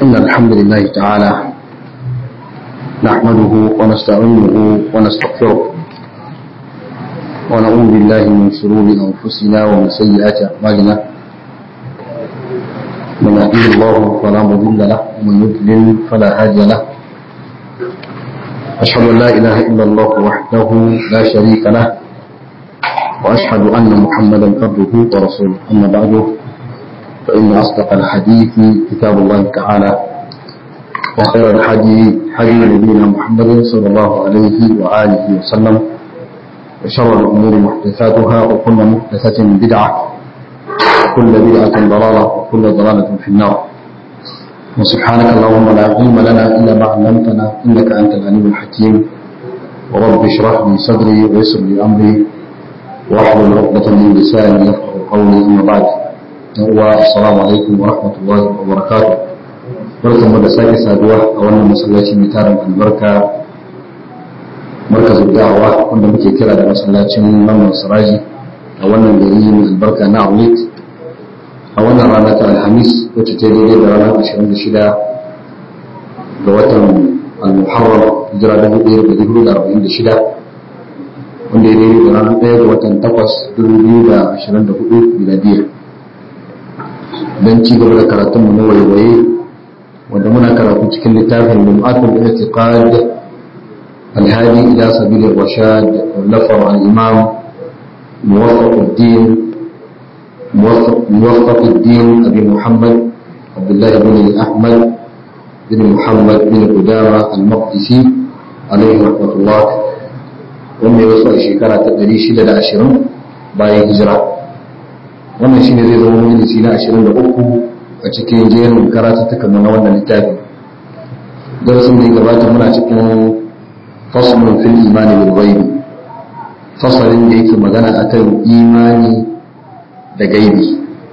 إن الحمد لله تعالى نحمده ونستعينه ونستغفره ونعوذ بالله من شرور أنفسنا ومن سيئات أعمالنا من يهده الله فلا مضل له ومن يضلل فلا هادي له أشهد أن لا إله إلا الله وحده لا شريك له وأشهد أن محمدا عبده ورسوله أما بعد فإن أصدق الحديث كتاب الله تعالى وخير الحديث حديث نبينا محمد صلى الله عليه وآله وسلم وشر الأمور محدثاتها وكل محدثة بدعة وكل بدعة ضلالة وكل ضلالة في النار وسبحانك اللهم لا علم لنا إلا ما علمتنا إنك أنت العليم الحكيم ورب اشرح لي صدري ويسر لي أمري واحلل عقدة من لساني يفقه قولي أما بعد السلام عليكم ورحمة الله وبركاته barkan mu da sake saduwa a wannan masallaci mai tarin albarka markazin da'awa wanda muke kira da masallacin mamman siraji a wannan gari mai albarka na awit a wannan rana ta alhamis wacce ta daidai da ranar 26 ga watan al-muharram hijira 1446 wanda ya daidai da ranar 1 ga watan 8 2024 miladiya don ci gaba da karatunmu na waiwaye wanda muna karatu cikin littafin lum'atul i'tiqad الهادي إلى سبيل الرشاد والنفر عن الإمام موفق الدين موفق, موفق الدين أبي محمد عبد الله بن أحمد بن محمد بن قدامة المقدسي عليه رحمة الله wanda ya wasu a shekara ta 620 bayan hijira wannan shi ne zai zama majalisi na 23 a cikin jerin karatuttukan na wannan littafi darasin da ya gabata muna cikin faslun fil imani bil ghaibi fasalin da yake magana akan imani da gaibi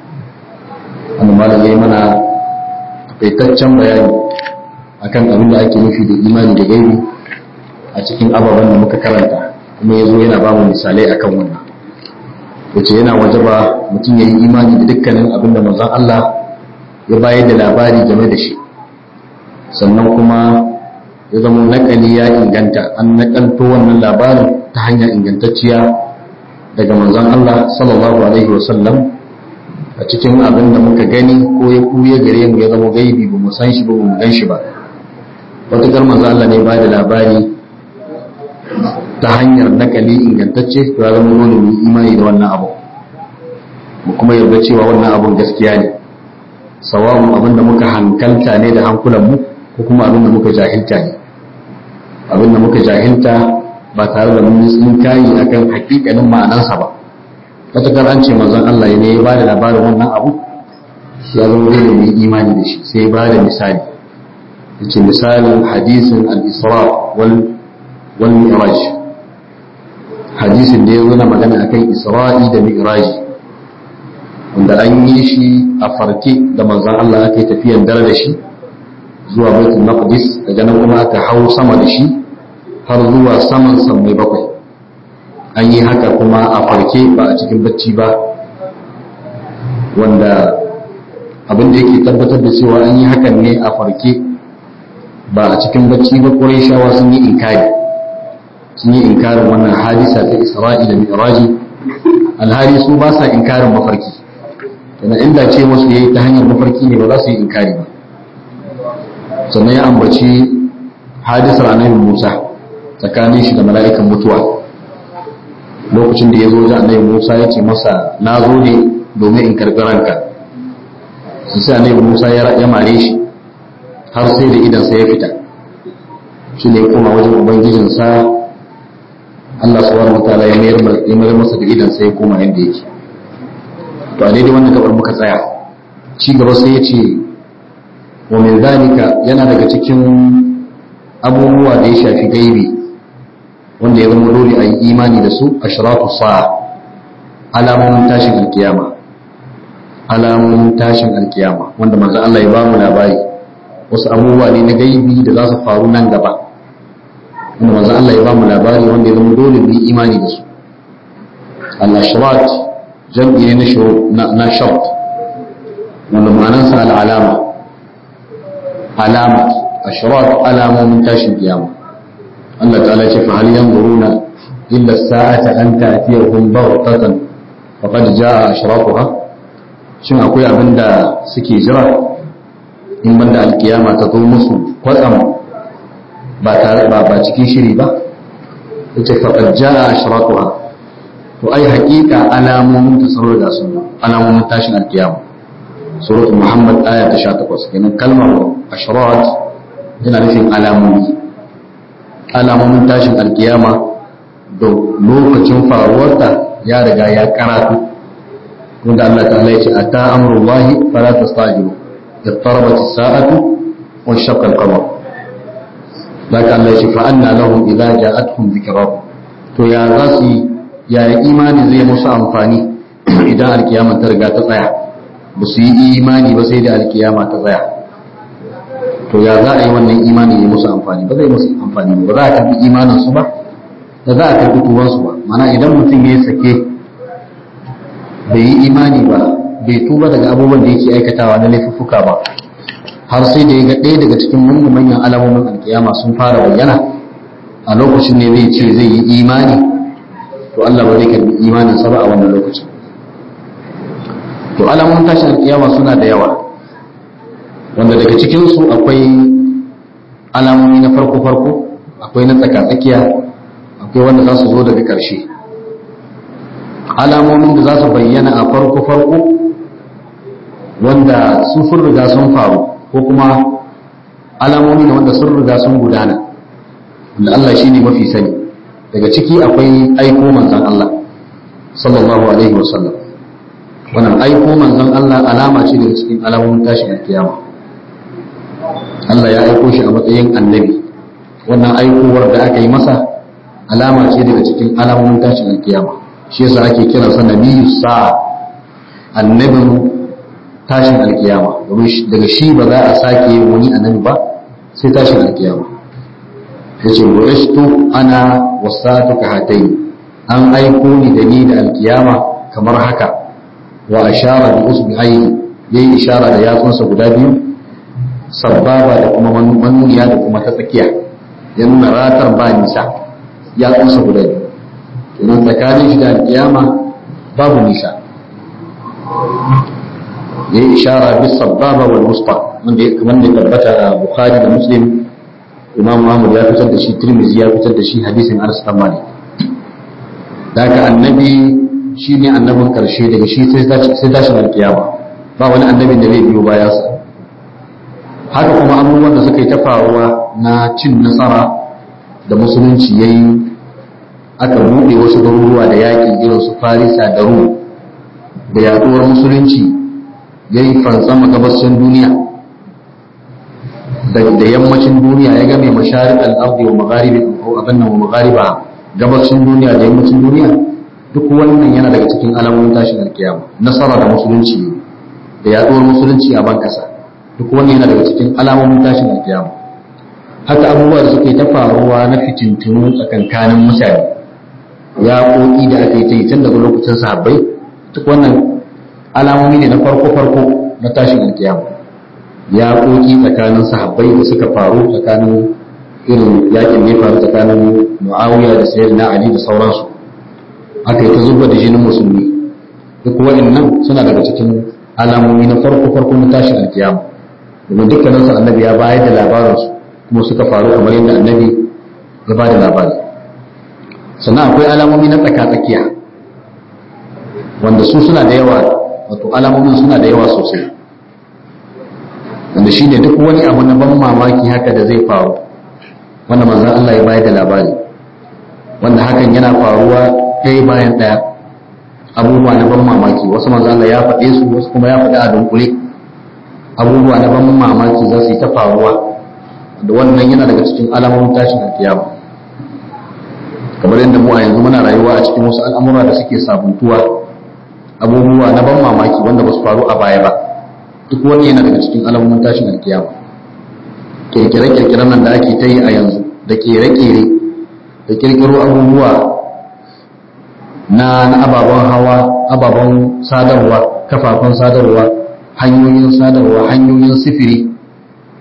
wannan malam yayi mana taitaccen bayani akan abin da ake nufi da imani da gaibi a cikin ababen da muka karanta kuma yazo yana ba mu misalai akan wannan yace yana wajaba mutum yayi imani da dukkanin abin da manzon Allah ya bayar da labari game da shi sannan kuma ya zama nakali ya inganta an nakalto wannan labarin ta hanya ingantacciya daga manzon Allah sallallahu alaihi wasallam a cikin abin da muka gani ko ya kuya gare mu ya zama gaibi ba mu san shi ba mu gan shi ba wata manzon Allah ne ba da labari ta hanyar nakali ingantacce to ya zama dole mu imani da wannan abu mu kuma yarda cewa wannan abun gaskiya ne sawa'un abin da muka hankalta ne da hankulan mu ko kuma abin da muka jahilta ne abin da muka jahilta ba tare da mun yi kayi akan hakikanin ma'anansa ba matakar an ce manzon Allah ne ya ba da labarin wannan abu ya zama dole mu imani da shi sai ya ba da misali yace misalin hadisin al-isra wal wal mi'raj hadisin da ya zo na magana akan isra'i da mi'raji wanda an yi shi a farke da manzon Allah aka yi tafiyan dare da shi zuwa baitul maqdis daga nan kuma aka hau sama da shi har zuwa saman sammai bakwai an yi haka kuma a farke ba a cikin bacci ba wanda abin da yake tabbatar da cewa an yi hakan ne a farke ba a cikin bacci ba shawa sun yi inkari sun yi inkarin wannan hadisa ta isra'i da mi'raji alhali su ba sa inkarin mafarki yana inda ce wasu yayi ta hanyar mafarki ne ba za su yi inkari ba sannan ya ambaci hadisar annabi Musa tsakanin shi da mala'ikan mutuwa lokacin da ya zo da annabi Musa ya ce masa na zo ne domin in karɓi ranka sai annabi Musa ya mare shi har sai da idansa ya fita shi ne kuma wajen ubangijinsa Allah subhanahu wa ta'ala ya mayar masa da idansa ya koma yadda yake to a daidai wannan gabar muka tsaya ci gaba sai ya ce wa min zalika yana daga cikin abubuwa da ya shafi gaibi wanda ya zama dole a yi imani da su ashratu sa'a alamomin tashin alkiyama alamomin tashin alkiyama wanda manzo Allah ya ba mu labari wasu abubuwa ne na gaibi da za su faru nan gaba wanda manzo Allah ya ba mu labari wanda ya zama dole mu yi imani da su al-ashrat jam'i ne na shart wanda ma'anansa al'alama alama ashrat alamomin tashin kiyama Allah ta'ala ce fa hal yanzuruna illa sa'ata an ta'tiyahum baghtatan faqad jaa ashraquha shin akwai abin da suke jira in banda alkiyama ta zo musu kwatsam ba tare ba ba cikin shiri ba yace faqad jaa ashraquha to ai haƙiƙa alamomin ta sun riga sun alamomin tashin alkiyama suratul muhammad aya ta 18 kenan kalmar ashrat yana nufin alamomi alamomin tashin alkiyama da lokacin faruwarta ya riga ya karatu wanda Allah ta'ala ya ce ata amrullahi fala tastajilu اضطربت الساعة وانشق القمر لكن الله يشفى أن لهم إذا جاءتهم ذكراهم to ya za su yi yaya imani zai musu amfani idan alkiyama ta riga ta tsaya ba su yi imani ba sai da alkiyama ta tsaya to ya za a yi wannan imani ya musu amfani ba zai musu amfani ba za a karbi imanin su ba da za a karbi tuban su ba mana idan mutum ya sake bai yi imani ba bai tuba daga abubuwan da yake aikatawa na laifuffuka ba har sai da ya ga ɗaya daga cikin manyan alamomin alkiyama sun fara bayyana a lokacin ne zai ce zai yi imani to Allah ba zai karbi imanin sa ba a wannan lokacin to alamomin tashin alkiyama suna da yawa wanda daga cikin su akwai alamomi na farko farko akwai na tsaka tsakiya akwai wanda za su zo daga ƙarshe alamomin da za su bayyana a farko farko wanda su sun riga sun faru ko kuma alamomi ne wanda sun riga sun gudana wanda Allah shi ne mafi sani daga ciki akwai aiko manzan Allah sallallahu alaihi wasallam wannan aiko manzan Allah alama ce daga cikin alamomin tashin alkiyama Allah ya aiko shi a matsayin annabi wannan aikowar da aka yi masa alama ce daga cikin alamomin tashin alkiyama shi yasa ake kiransa nabiyyu sa'a annabin tashin alkiyama domin daga shi ba za a sake yin wani annabi ba sai tashin alkiyama yace bu'istu ana wasatu ka hatayi an aiko ni da ni da alkiyama kamar haka wa ashara bi usbi'aihi yayi ishara da yatsunsa guda biyu sababa da kuma manuniya da kuma ta tsakiya ya nuna ratar ba nisa yatsunsa guda biyu kenan tsakanin shi da alkiyama babu nisa ya yi ishara bis sababa wal wusta wanda ya kamar da tabbata a bukhari da muslim imam ahmad ya fitar da shi tirmidhi ya fitar da shi hadisin anas bin malik daga annabi shine annabin karshe daga shi sai tashin alkiyama ba wani annabin da zai biyo baya sa haka kuma abubuwan da suka yi ta faruwa na cin nasara da musulunci yayi aka buɗe wasu garuruwa da yaƙi irin su farisa da rum da yaɗuwar musulunci ya yi fansama gabashin duniya da yammacin duniya ya game masharik al'ardi wa magharibi ko abin nan wa maghariba gabashin duniya da yammacin duniya duk wannan yana daga cikin alamomin tashin alkiyama nasara da musulunci da yaɗuwar musulunci a ban ƙasa duk wannan yana daga cikin alamomin tashin alkiyama haka abubuwa da suke ta faruwa na fitintunu tsakankanin mutane ya ƙoƙi da aka yi ta yi tun daga lokacin sahabbai duk wannan alamomi ne na farko-farko na tashin alkiyama ya ƙoƙi tsakanin sahabbai da suka faru tsakanin irin yakin ne faru tsakanin muawiya da sayyid na ali da sauransu aka yi ta zuba da jinin musulmi duk waɗannan suna daga cikin alamomi na farko-farko na tashin alkiyama domin dukkaninsu annabi ya bayar da labarinsu kuma suka faru kamar yadda annabi ya ba da labari sannan akwai alamomi na tsaka-tsakiya wanda su suna da yawa wato alamomin suna da yawa sosai wanda shine duk wani abu na ban mamaki haka da zai faru wanda manzon Allah ya bayar da labari wanda hakan yana faruwa ɗaya bayan ɗaya abubuwa na ban mamaki wasu manzon Allah ya faɗe su wasu kuma ya faɗi a dunkule abubuwa na ban mamaki za su yi ta faruwa da wannan yana daga cikin alamomin tashin alkiyama kamar yadda mu a yanzu muna rayuwa a cikin wasu al'amura da suke sabuntuwa abubuwa na ban mamaki wanda ba su faru a baya ba duk wani yana daga cikin alamomin tashin alkiyama kirkire-kirkiren nan da ake ta yi a yanzu da kere-kere da kirkiro abubuwa na na ababen hawa ababen sadarwa kafafen sadarwa hanyoyin sadarwa hanyoyin sifiri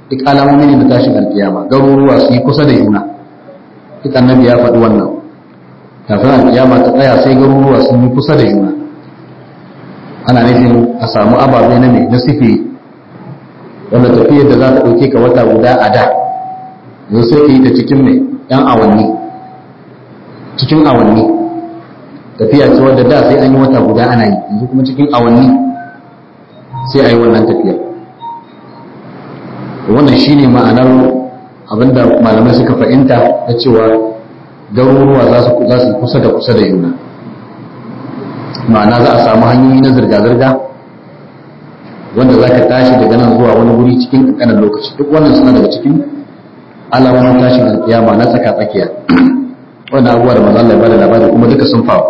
duk alamomi ne na tashin alkiyama garuruwa su yi kusa da juna duk annabi ya faɗi wannan kafin alkiyama ta tsaya sai garuruwa sun yi kusa da juna ana nufin a samu ababe na mai na sifiri wanda tafiyar da za ta ɗauke ka wata guda a da yanzu sai ka yi ta cikin mai ɗan awanni cikin awanni tafiya ce wadda da sai an yi wata guda ana yi yanzu kuma cikin awanni sai a yi wannan tafiya wannan shine ma'anar abinda malamai suka fahimta na cewa garuruwa za su kusa da kusa da juna ma'ana za a samu hanyoyi na zirga-zirga wanda za ka tashi daga nan zuwa wani guri cikin ƙanƙanin lokaci duk wannan suna daga cikin alamomin tashin alkiyama na tsaka-tsakiya wannan abubuwa da mazan labari labari kuma duka sun faru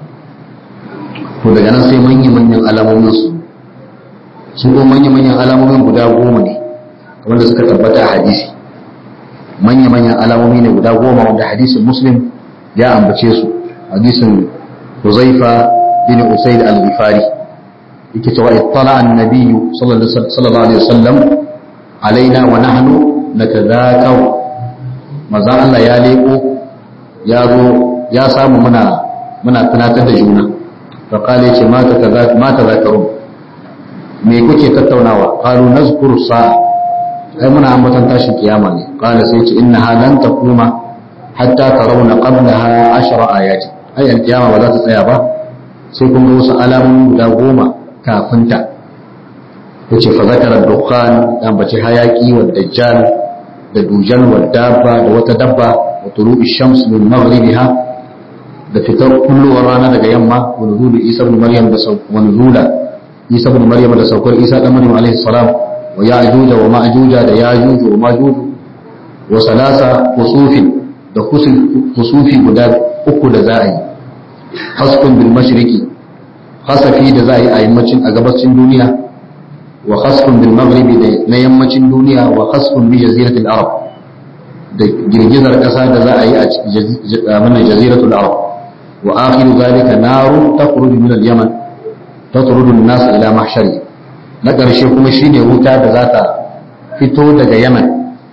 to daga nan sai manya-manyan alamomin su su ko manya-manyan alamomin guda goma ne wanda suka tabbata a hadisi manya-manyan alamomi ne guda goma wanda hadisin muslim ya ambace su hadisin huzaifa bin usaid al-ghifari yake cewa ittala an-nabiy sallallahu alaihi wasallam alaina wa nahnu natadhakaw manzon Allah ya leko ya zo ya samu muna muna tunatar da juna fa qala yace ma ta ma tadhakaru me kuke tattaunawa qalu nazkuru sa'a ai muna ambatan tashin kiyama ne qala sai ce innaha lan taquma hatta tarawna qablaha ashra ayati ai alkiyama ba za ta tsaya ba sai kun ga wasu alamomi guda goma kafin ta yace fa zakara dukhan dan bace hayaki wa dajjal da dujal wa dabba da wata dabba wa tulubi shams min maghribiha da fitar kullowar rana daga yamma wa nuzulu isa ibn maryam da wa nuzula isa ibn maryam da saukar isa dan maryam alaihi salam wa ya'juj wa ma'juj da ya'juj wa ma'juj wa salasa khusufin da khusufi guda uku da za a yi hasbun bil mashriqi hasafi da za a yi a yammacin a gabacin duniya wa khasfun bil maghribi da na yammacin duniya wa khasfun bi jaziratil arab da girgizar kasa da za a yi a mana jaziratul arab wa akhiru zalika naru takhruju min al yaman tatrudu an-nas ila mahshari na karshe kuma shine wuta da za ta fito daga yaman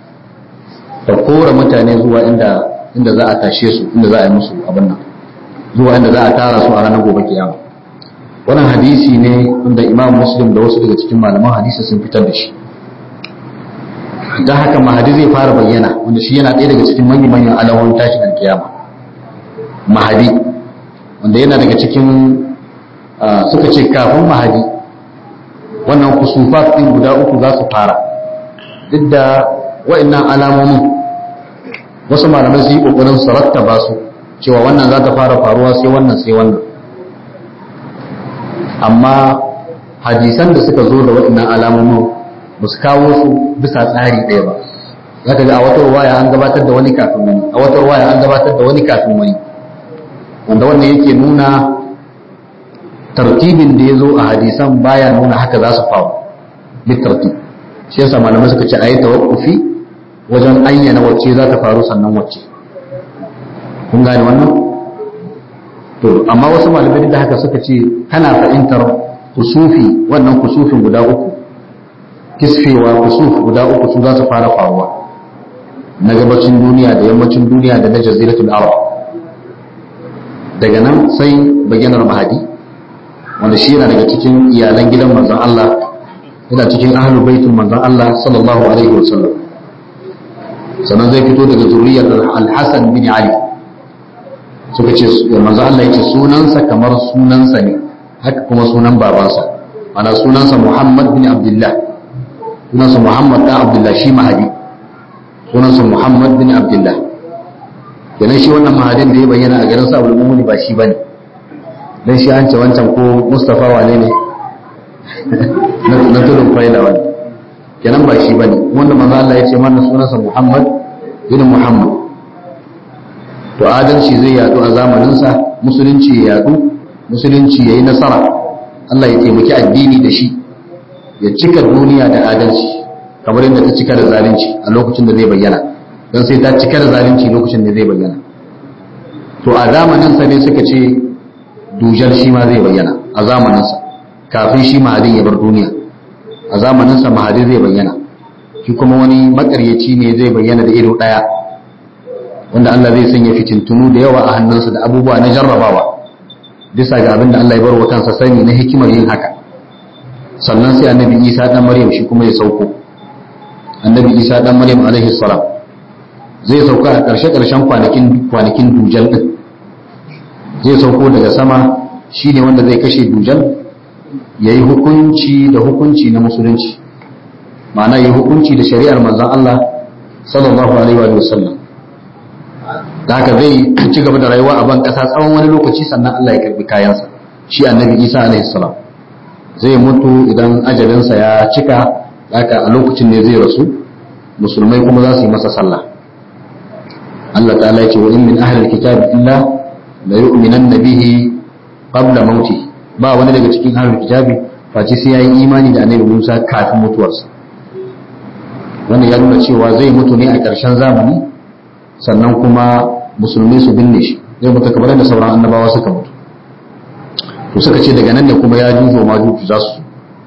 ta kora mutane zuwa inda inda za a tashe su inda za a yi musu abin nan zuwa inda za a tara su a ranar gobe kiyama wannan hadisi ne wanda imam muslim da wasu daga cikin malaman hadisi sun fitar da shi don haka mahadi zai fara bayyana wanda shi yana ɗaya daga cikin manyan alamomin tashin alkiyama mahadi wanda yana daga cikin suka ce kafin mahadi wannan kusufat ɗin guda uku za su fara duk da wa'annan alamomin wasu malamai su yi ƙoƙarin su rattaba su cewa wannan za ta fara faruwa sai wannan sai wannan amma hadisan da suka zo da waɗannan alamomin ba su kawo su bisa tsari ɗaya ba za ka ga a wata waya an gabatar da wani kafin wani a wata waya an gabatar da wani kafin wani wanda wannan yake nuna tartibin da ya zo a hadisan baya nuna haka za su faru bi tartib shi yasa malamai suka ce a yi tawakkufi wajen ayyana wacce za ta faru sannan wacce kun gane wannan to amma wasu malamai da haka suka ce kana fahimtar kusufi wannan kusufin guda uku kisfewa kusuf guda uku su za su fara faruwa na gabacin duniya da yammacin duniya da na jaziratul arab daga nan sai bayyanar mahadi wanda shi yana daga cikin iyalan gidan manzon Allah yana cikin ahlul baitul manzon Allah sallallahu alaihi wasallam sannan zai fito daga zuriyar al-Hasan bin Ali suka ce manzo Allah yake sunansa kamar sunansa ne haka kuma sunan babansa ana sunansa Muhammad bin Abdullah sunansa Muhammad dan Abdullah shi mahadi sunansa Muhammad bin Abdullah kenan shi wannan mahadin da ya bayyana a garin Sa'ul Mumuni ba shi bane dan shi an ce wancan ko Mustafa wane ne na tudun faila wani kenan ba shi bane wanda manzo Allah ya ce mana sunansa Muhammad bin Muhammad to adalci zai yadu a zamaninsa musulunci ya yadu musulunci ya yi nasara Allah ya taimaki addini da shi ya cika duniya da adalci kamar yadda ta cika da zalunci a lokacin da zai bayyana don sai ta cika da zalunci lokacin da zai bayyana to a zamaninsa ne suka ce dujal shi ma zai bayyana a zamaninsa kafin shi mahadin ya bar duniya a zamaninsa mahadin zai bayyana shi kuma wani makaryaci ne zai bayyana da ido daya wanda Allah zai sanya fitintunu da yawa a hannunsa da abubuwa na jarrabawa bisa ga abin da Allah ya bar wa kansa sani na hikimar yin haka sannan sai annabi Isa dan Maryam shi kuma ya sauko annabi Isa dan Maryam alaihi salam zai sauka a ƙarshe ƙarshen kwanakin kwanakin dujal din zai sauko daga sama shine wanda zai kashe dujal yayi hukunci da hukunci na musulunci ma'ana yayi hukunci da shari'ar manzon Allah sallallahu alaihi wa sallam da haka zai ci gaba da rayuwa a ban kasa tsawon wani lokaci sannan Allah ya karbi kayansa shi annabi Isa alaihi salam zai mutu idan ajalinsa ya cika haka a lokacin ne zai rasu musulmai kuma za su yi masa sallah Allah ta'ala ya ce wa in min ahli alkitab illa la yu'minanna bihi qabla mauti ba wani daga cikin ahli alkitabi face sai yayi imani da annabi Musa kafin mutuwarsa wannan ya nuna cewa zai mutu ne a ƙarshen zamani sannan kuma musulmi su binne shi zai mutu kamar da sauran annabawa suka mutu to suka ce daga nan ne kuma ya jujo ma juju za su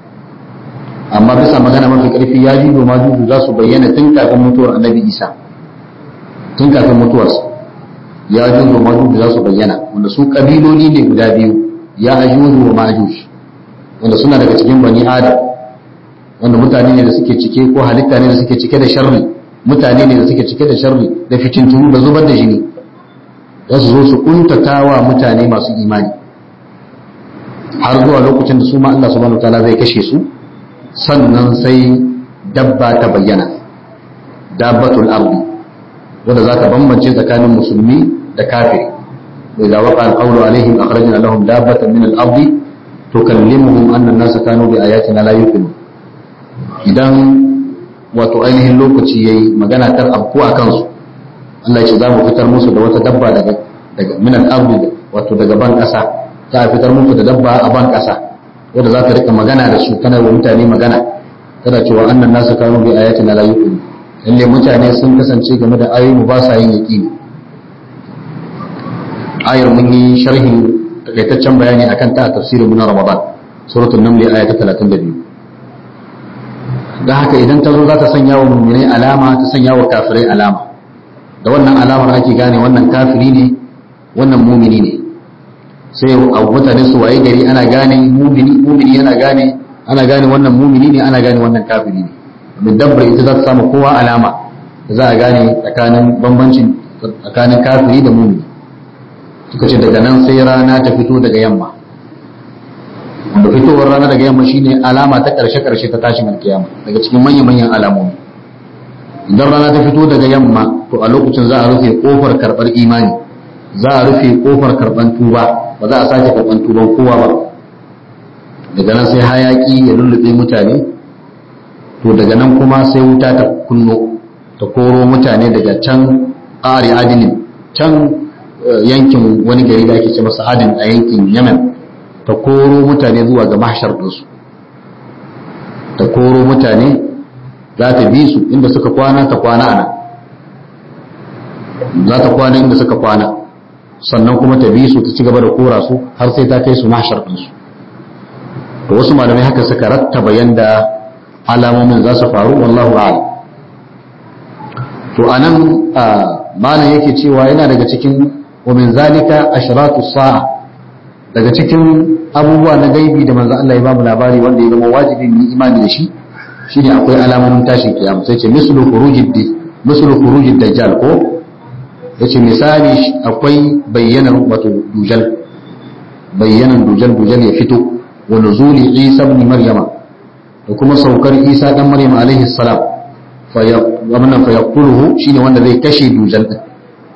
amma bisa magana mafi karfi ya jujo ma juju za su bayyana tun kafin mutuwar annabi isa tun kafin mutuwarsa ya jujo ma juju za su bayyana wanda su kabiloli ne guda biyu ya ajuju wa majuj wanda suna daga cikin bani adam wanda mutane ne da suke cike ko halitta ne da suke cike da sharri mutane ne da suke cike da sharri da fitintunu da zubar da jini za su zo su kuntatawa mutane masu imani har zuwa lokacin da su ma Allah subhanahu wataala zai kashe su sannan sai dabba ta bayyana dabbatul ardi wanda za ta bambance tsakanin musulmi da kafiri wa idza waqa al-qawlu alaihim akhrajna lahum dabbatan min al-ardi tukallimuhum anna an-nasa kanu bi ayatina la yuqinun idan wato ainihin lokaci yayi magana tar abku a kansu Allah ya ce za mu fitar musu da wata dabba daga daga min al-ardi wato daga ban kasa za a fitar musu da dabba a ban kasa wanda za ta rika magana da su tana wa mutane magana tana cewa annan nasu kanu bi ayatina la yuqinu lalle mutane sun kasance game da ayoyi ba sa yin yaqini ayar mun yi sharhin takaitaccen bayani akan ta a tafsirin mu na Ramadan suratul naml aya ta 32 da haka idan ta zo za ta sanya wa mu'minai alama ta sanya wa kafirai alama da wannan alamar ake gane wannan kafiri ne wannan mumini ne sai a mutane su waye gari ana gane mumini mumini yana gane ana gane wannan mumini ne ana gane wannan kafiri ne min dabbar ita za ta samu kowa alama da za a gane tsakanin bambancin tsakanin kafiri da mumini suka ce daga nan sai rana ta fito daga yamma da fitowar rana daga yamma shine alama ta karshe karshe ta tashin alkiyama daga cikin manyan manyan alamomi idan rana ta fito daga yamma to a lokacin za a rufe kofar karbar imani za a rufe kofar karban tuba ba za a sake karban tuban kowa ba daga nan sai hayaki ya lullube mutane to daga nan kuma sai wuta ta kunno ta koro mutane daga can ƙari adinin can yankin wani gari da ake ce masa adin a yankin yamen ta koro mutane zuwa ga mahshar ɗinsu ta koro mutane za ta bi su inda suka kwana ta kwana ana za ta kwana inda suka kwana sannan kuma ta bi su ta ci gaba da kora su har sai ta kai su mahshar ɗinsu to wasu malamai haka suka rattaba yanda alamomin za su faru wallahu a'lam to anan malam yake cewa yana daga cikin wa min zalika ashratu sa'a daga cikin abubuwa na gaibi da manzo Allah ya bamu labari wanda ya zama wajibi mu imani da shi shine akwai alamomin tashin kiyama sai ce mislu khurujid mislu khurujid dajjal ko yace misali akwai bayyanar wato dujal bayyanan dujal dujal ya fito wa nuzuli isa ibn maryama da kuma saukar isa dan maryam alaihi salam fa ya wannan fa yaqtuluhu shine wanda zai kashe dujal din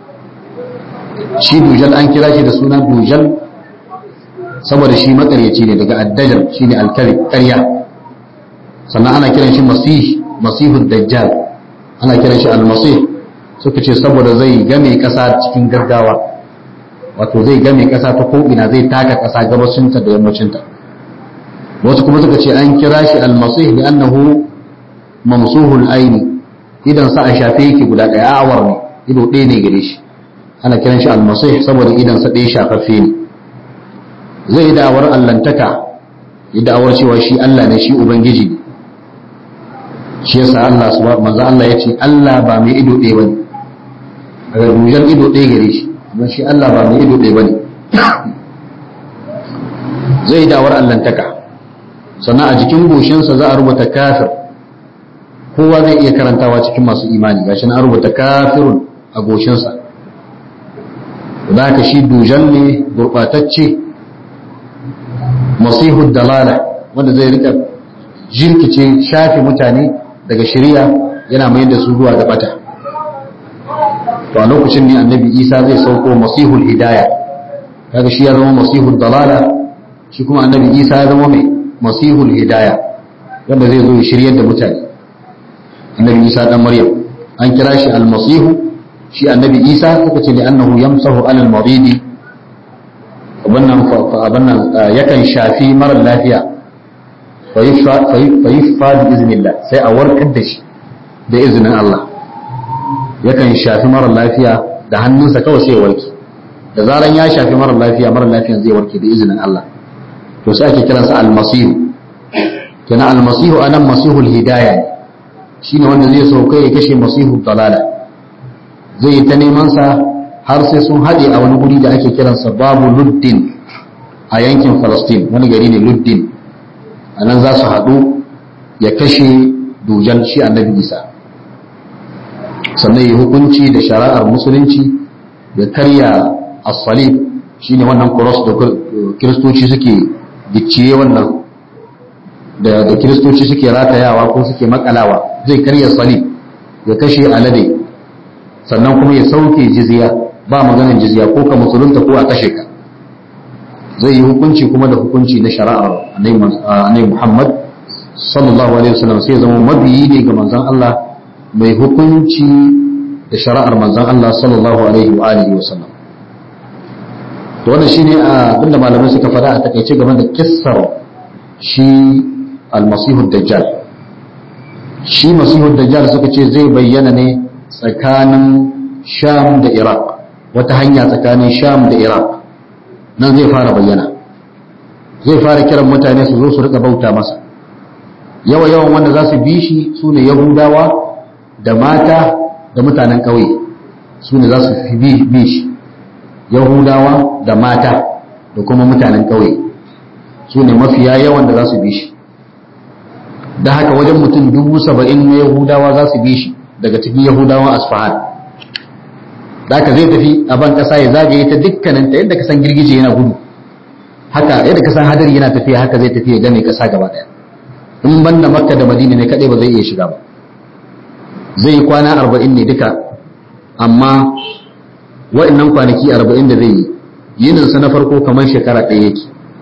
shi dujal an kira shi da suna dujal saboda shi makaryaci ne daga addajal shine alkalib ƙarya sannan ana kiran shi masih masihud dajjal ana kiran shi almasih suka ce saboda zai game ƙasa cikin gaggawa wato zai game ƙasa ta ko'ina zai taka ƙasa gabacinta da yammacinta wasu kuma suka ce an kira shi almasih da annahu mamsuhul aini idan sa a shafe yake guda ɗaya awar ne ido ɗaya ne gare shi ana kiran shi almasih saboda idan sa ɗaya shafaffe ne zai yi da'awar allantaka yi da'awar cewa shi Allah ne shi ubangiji ne shi yasa Allah subhanahu manzo Allah yace Allah ba mai ido ɗaya bane daga dujan ido ɗaya gare shi amma shi Allah ba mai ido ɗaya bane zai dawar allantaka sannan a jikin goshinsa za a rubuta kafir kowa zai iya karantawa cikin masu imani gashi na rubuta kafirun a goshinsa da haka shi dujan ne gurɓatacce masihu dalala wanda zai rika jirkice shafe mutane daga shari'a yana mai da su zuwa ga bata to a lokacin ne annabi isa zai sauko masihul hidaya kaga shi ya zama masihul dalala shi kuma annabi isa ya zama mai masihul hidaya wanda zai zo ya shiryar da mutane annabi isa dan maryam an kira shi almasihu shi annabi isa suka ce annahu yamsahu alal maridi wannan abannan yakan shafi marar lafiya fa yuffa bi iznillah sai a warkar da shi da izinin Allah yakan shafi marar lafiya da hannunsa kawai sai ya warke da zaran ya shafi marar lafiya marar lafiyan zai warke da izinin Allah to sai ake kiransa almasihu kenan almasihu anan masihul hidaya ne shine wanda zai sauka ya kashe masihu dalala zai yi ta neman sa har sai sun haɗe a wani guri da ake kiransa babu luddin a yankin falastin wani gari ne luddin a nan za su haɗu ya kashe dujan shi annabi isa sannan ya hukunci da shari'ar musulunci ya karya as-salib shine wannan cross da kiristoci suke gicciye wannan da da kiristoci suke ratayawa ko suke makalawa zai karya salib ya kashe alade sannan kuma ya sauke jizya ba maganar jizya ko ka musulunta ko a kashe ka zai yi hukunci kuma da hukunci na shari'ar annabi Muhammad sallallahu alaihi wasallam sai zama mabiyi ne ga manzon Allah mai hukunci da shari'ar manzon Allah sallallahu alaihi wa alihi wasallam to wannan shine abinda malamai suka faɗa a takaice game da kissar shi almasihu dajjal shi masihu dajjal suka ce zai bayyana ne tsakanin sham da iraq wata hanya tsakanin sham da iraq nan zai fara bayyana zai fara kiran mutane su zo su rika bauta masa yawa yawan wanda za su bi shi su ne yahudawa da mata da mutanen ƙauye su ne za su fi bi shi yahudawa da mata da kuma mutanen ƙauye su ne mafiya yawan da za su bi shi da haka wajen mutum dubu saba'in na yahudawa za su bi shi daga cikin yahudawan asfahan da haka zai tafi a ban ƙasa ya zagaye ta dukkanin ta yadda ka san girgije yana gudu haka yadda ka san hadari yana tafiya haka zai tafi ya game ƙasa gaba ɗaya in ban da makka da madina ne kaɗai ba zai iya shiga ba zai yi kwana arba'in ne duka amma wa'annan kwanaki arba'in da zai yi yininsa na farko kamar shekara ɗaya yake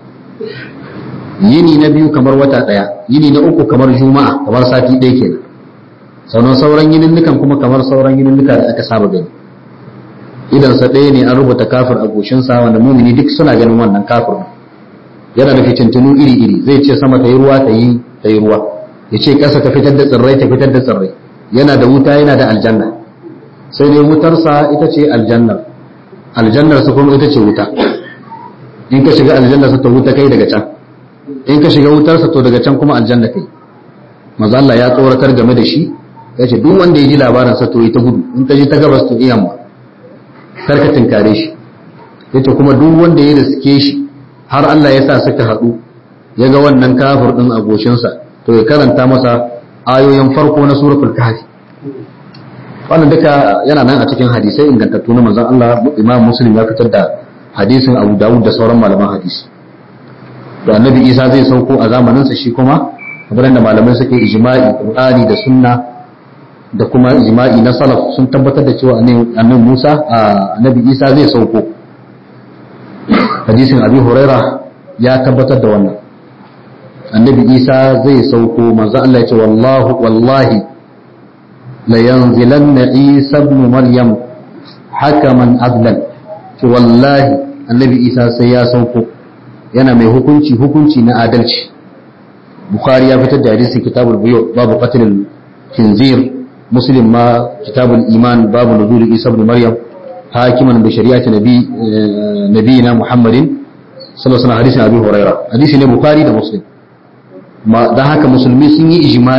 yini na biyu kamar wata ɗaya yini na uku kamar juma'a kamar sati ɗaya kenan sauran sauran yininnukan kuma kamar sauran yininnuka da aka saba gani idan sa ɗaya ne an rubuta kafir a goshinsa wanda mumini duk suna ganin wannan kafir yana da fitintunu iri iri zai ce sama ta yi ruwa ta yi ta yi ruwa ya ce ƙasa ta fitar da tsirrai ta fitar da tsirrai yana da wuta yana da aljanna sai dai wutarsa ita ce aljannar aljannar su kuma ita ce wuta in ka shiga aljannar sa ta wuta kai daga can in ka shiga wutarsa to daga can kuma aljanna kai manzo Allah ya tsoratar game da shi ya ce duk wanda ya ji labarin sa to yi ta gudu in ka ji ta gabas to iyamma kar ka tinkare shi yace kuma duk wanda ya riske shi har Allah ya sa suka haɗu ya ga wannan kafir din a goshinsa to ya karanta masa ayoyin farko na suratul kahfi wannan duka yana nan a cikin hadisai ingantattu na manzon Allah Imam Muslim ya fitar da hadisin Abu Dawud da sauran malaman hadisi da annabi Isa zai sauko a zamanin sa shi kuma kamar da malamai suke ijma'i Qur'ani da sunna da kuma ijma'i na salaf sun tabbatar da cewa annabi Musa annabi Isa zai sauko hadisin Abi Huraira ya tabbatar da wannan annabi Isa zai sauko manzo Allah ya ce wallahu wallahi la yanzilanna Isa ibn Maryam hakaman adlan ce wallahi annabi Isa sai ya sauko yana mai hukunci hukunci na adalci Bukhari ya fitar da hadisin kitabul buyu babu qatlil khinzir muslim ma kitabul iman babu nuzul Isa ibn Maryam hakiman bi shari'ati nabi nabiyina Muhammadin sallallahu alaihi wasallam hadisin Abi Hurairah hadisi ne Bukhari da Muslim da haka musulmi sun yi ijma'i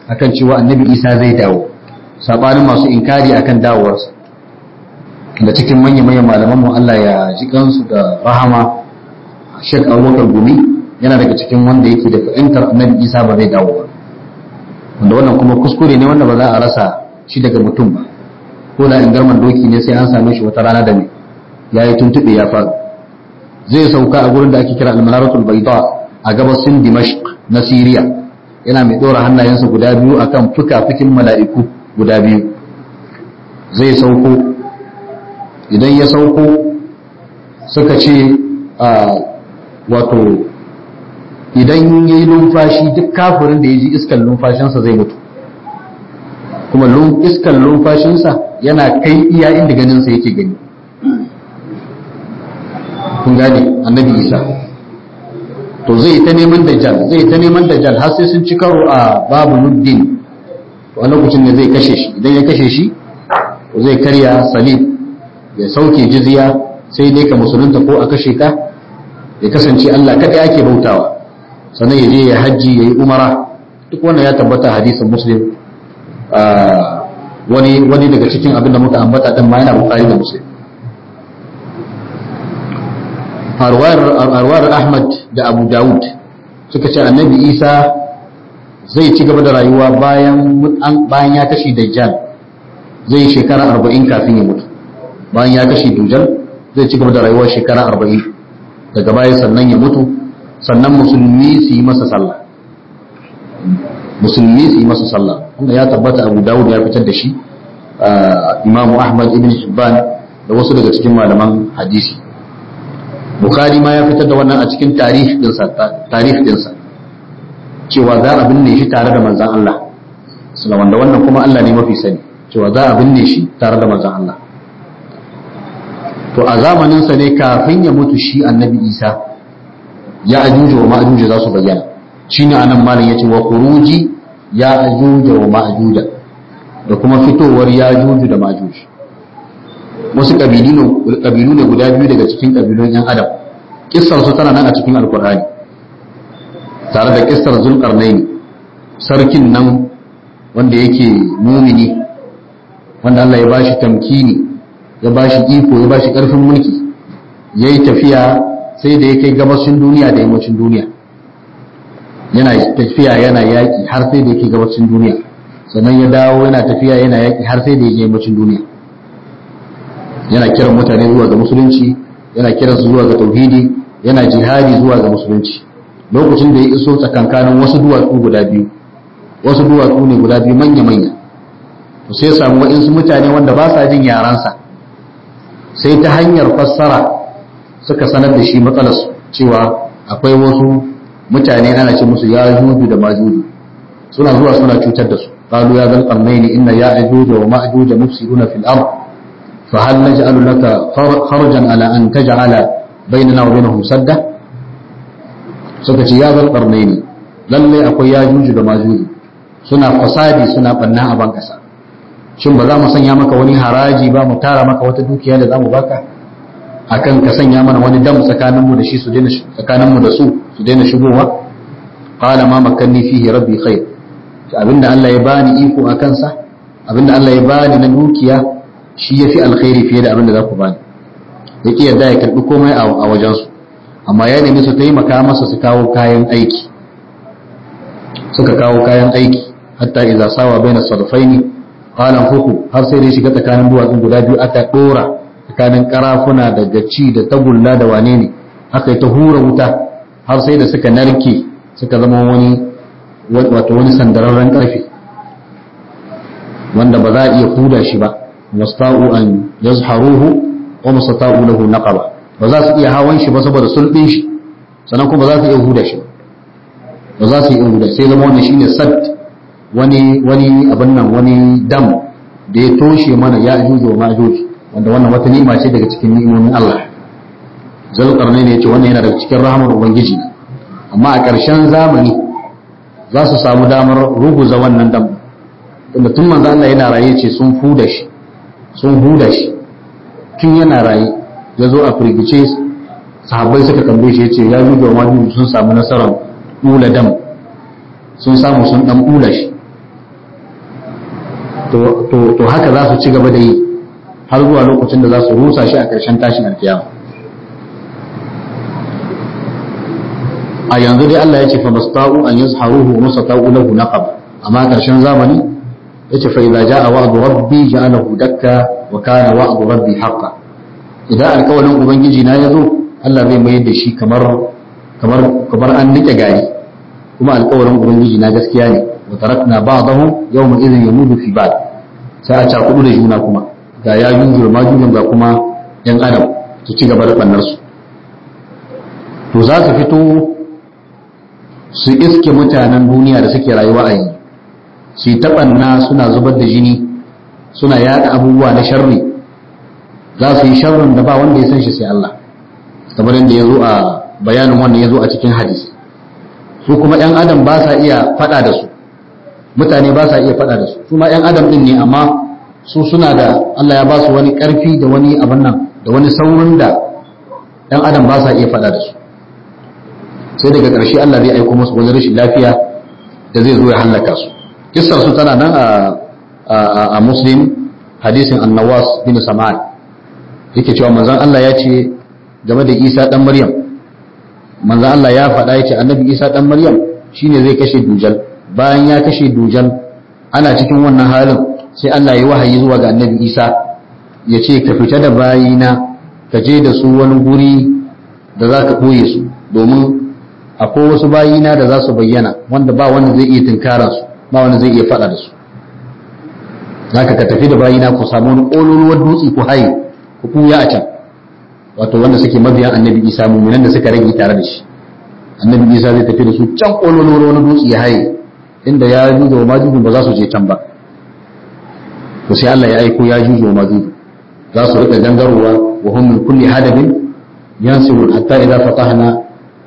akan cewa annabi isa zai dawo sabanin masu inkari akan dawowarsa da cikin manya-manyan malaman mu Allah ya ji kansu da rahama Sheikh Abubakar Gumi yana daga cikin wanda yake da fahimtar annabi isa ba zai dawo ba wanda wannan kuma kuskure ne wanda ba za a rasa shi daga mutum ba ko da in garman doki ne sai an same shi wata rana da ne ya yi tuntuɓe ya faru zai sauka a gurin da ake kira almanaratul baida a gabasin dimashq na siriya yana mai ɗora hannayensa guda biyu akan fuka-fukin mala'iku guda biyu zai sauko idan ya sauko suka ce wato idan ya yi numfashi duk kafirin da ya ji iskan numfashinsa zai mutu kuma iskan numfashinsa yana kai iya inda ganinsa yake gani kun gane annabi isa to zai ta neman dajjal zai ta neman dajjal har sai sun ci karo a babu nuddin to a lokacin da zai kashe shi idan ya kashe shi to zai karya salib ya sauke jizya sai dai ka musulunta ko a kashe ka ya kasance Allah kaɗai ake bautawa sannan ya je ya hajji ya yi umara duk wannan ya tabbata hadisin muslim wani wani daga cikin abin da muka ambata din ma yana bukari da muslim arwar ahmad da abu dawud suka ce annabi isa zai ci gaba da rayuwa bayan bayan ya kashe dajjal zai yi shekara arba'in kafin ya mutu bayan ya kashe dujjal zai ci gaba da rayuwa shekara arba'in daga baya sannan ya mutu sannan musulmi su yi masa sallah musulmi su yi masa sallah wanda ya tabbata abu dawud ya fitar da shi imamu ahmad ibn hibban da wasu daga cikin malaman hadisi bukhari ma ya fitar da wannan a cikin tarih dinsa cewa za a binne shi tare da manzan Allah wanda wannan kuma Allah ne mafi sani cewa za a binne shi tare da manzan Allah to a zamaninsa ne kafin ya mutu shi annabi isa ya ajuja wa ma'ajuja za su bayyana shine anan malam yace wa khuruji ya ajuja wa ma'ajuja da kuma fitowar ya ajuju da ma'ajuj wasu kabilu ne guda biyu daga cikin kabilun yan adam kissar su tana nan a cikin alkur'ani tare da kissar zulkarnaini sarkin nan wanda yake mumini wanda Allah ya bashi tamkini ya bashi iko ya bashi karfin mulki yayi tafiya sai da ya kai gabashin duniya da yammacin duniya yana tafiya yana yaƙi har sai da yake gabashin duniya sannan ya dawo yana tafiya yana yaƙi har sai da yake yammacin duniya yana kiran mutane zuwa ga musulunci yana kiran su zuwa ga tauhidi yana jihadi zuwa ga musulunci lokacin da ya iso tsakankanin wasu duwatsu guda biyu wasu duwatsu ne guda biyu manya-manya to sai samu waɗansu mutane wanda ba sa jin yaransa sai ta hanyar fassara suka sanar da shi matsalarsu cewa akwai wasu mutane ana ce musu ya juju da majuju suna zuwa suna cutar da su qalu ya zal qarnaini inna ya ajuja wa ma'juja mufsiduna fil ard fa hal naj'alu laka kharjan ala an taj'ala bainana wa bainahum sadda suka ce ya zal qarnaini lalle akwai ya juju da majuju suna fasadi suna banna a ban kasa shin ba za mu sanya maka wani haraji ba mu tara maka wata dukiya da za mu baka akan ka sanya mana wani dam tsakaninmu da shi su daina tsakaninmu da su su daina shigowa qala ma makanni fihi rabbi khair abinda Allah ya bani iko a kansa abinda Allah ya bani na dukiya shi yafi alkhairi fiye da abinda za ku bani yake yadda ya karbi komai a wajen su amma ya nemi su taimaka masa su kawo kayan aiki suka kawo kayan aiki hatta idza sawa baina sadfaini qala huku har sai dai shiga tsakanin duwatsun guda biyu aka dora tsakanin karafuna da gaci da tagulla da wane ne aka yi ta hura wuta har sai da suka narke suka zama wani wato wani sandararren karfe wanda ba za a iya huda shi ba musta'u an yazharuhu wa mustata'u lahu naqaba ba za su iya hawan shi ba saboda sulbin shi sannan kuma ba za su iya huda shi ba za su iya huda sai zama wannan shine sad wani wani abin nan wani dam da ya toshe mana ya ajuju wa ma'juj wanda wannan wata ni'ima ce daga cikin ni'imomin Allah zalqarnai ne yace wannan yana daga cikin rahamar ubangiji amma a ƙarshen zamani za su samu damar ruguza wannan dam tunda tun manzo Allah yana raye ce sun huda shi sun huda shi tun yana raye ya zo a firgice sahabbai suka tambaye shi yace ya ruga wani sun samu nasarar ula dam sun samu sun dan ula shi to haka za su ci gaba da yi har zuwa lokacin da za su rusa shi a ƙarshen tashin alkiyama a yanzu dai Allah ya ce fa masta'u an yazharuhu wa masata'u lahu naqab amma ƙarshen zamani yace fa idza jaa wa'du rabbi ja'alahu dakka wa kana wa'du rabbi haqqan idan alƙawarin ubangiji na yazo Allah zai mayar da shi kamar kamar kamar an nike gari kuma alƙawarin ubangiji na gaskiya ne wa tarakna ba'dahum yawma idhin yamudu fi ba'd sai a cakudu da juna kuma ga ya yunzur ma junun ga kuma yan adam su ci gaba da bannar su to za su fito su iske mutanen duniya da suke rayuwa a yanzu su yi taɓanna suna zubar da jini suna yada abubuwa na sharri za su yi sharrin da ba wanda ya san shi sai Allah kamar yadda ya zo a bayanin wanda ya zo a cikin hadisi su kuma 'yan adam ba sa iya faɗa da su mutane ba sa iya faɗa da su su ma 'yan adam ɗin ne amma su suna da Allah ya ba su wani ƙarfi da wani abin nan da wani saurin da 'yan adam ba sa iya faɗa da su sai daga ƙarshe Allah zai aiko musu wani rashin lafiya da zai zo ya hallaka su kissar su tana nan a muslim hadisin annawas bin sama'an yake cewa manzon Allah ya ce game da Isa dan Maryam manzon Allah ya faɗa ya ce annabi Isa dan Maryam shine zai kashe dujal bayan ya kashe dujal ana cikin wannan halin sai Allah ya wahayi zuwa ga annabi Isa ya ce ka fita da bayina ka je da su wani guri da za ka ɓoye su domin akwai wasu bayina da za su bayyana wanda ba wanda zai iya tunkaran su ba wanda zai iya faɗa da su zaka ka tafi da bayina ku samu wani ƙololuwar dutse ku haye ku ɓuya a can wato wanda suke mabiyan annabi isa mummunan da suka rage tare da shi annabi isa zai tafi da su can ƙololuwar wani dutse ya haye inda ya juju wa majuju ba za su je can ba to sai Allah ya aiko ya juju wa majuju za su riƙa gangarowa wa hum min kulli hadabin yansirun hatta idza fatahna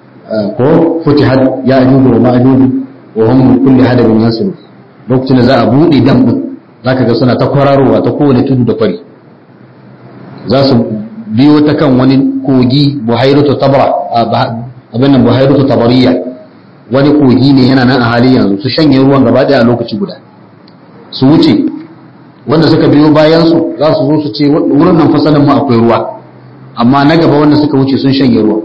ko futihat ya ajuju wa ma'ajuju wa hum min kulli hadabin yansiru lokacin da za a bude dam din zaka ga suna ta kwararowa ta kowane tudu da kwari za su biyo ta kan wani kogi buhairatu tabra abin nan buhairatu tabariya wani kogi ne yana nan a hali yanzu su shanye ruwan gaba daya a lokaci guda su wuce wanda suka biyo bayan su za su zo su ce wurin nan fasalin mu akwai ruwa amma na gaba wanda suka wuce sun shanye ruwa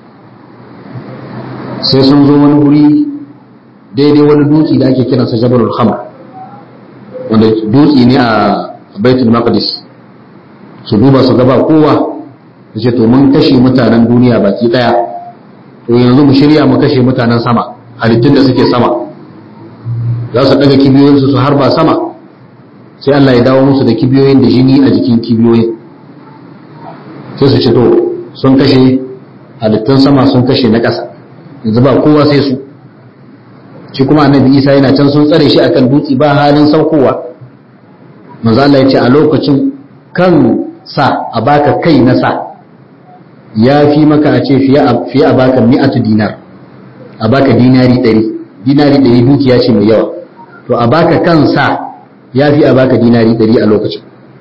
sai sun zo wani guri daidai wani dutse da ake kiransa jabalul khamr wanda dutse ne a baitul maqdis su duba su gaba kowa su ce to mun kashe mutanen duniya baki daya to yanzu mu shirya mu kashe mutanen sama halittun da suke sama za su daga kibiyoyinsu su harba sama sai Allah ya dawo musu da kibiyoyin da jini a jikin kibiyoyin sai su ce to sun kashe halittun sama sun kashe na ƙasa yanzu ba kowa sai su shi kuma annabi isa yana can sun tsare shi akan dutse ba halin saukowa manzo Allah ya ce a lokacin kan sa a baka kai na sa ya fi maka a ce fiye a baka mi'atu dinar a baka dinari ɗari dinari ɗari dukiya ce mai yawa to a baka kan sa ya fi a baka dinari ɗari a lokacin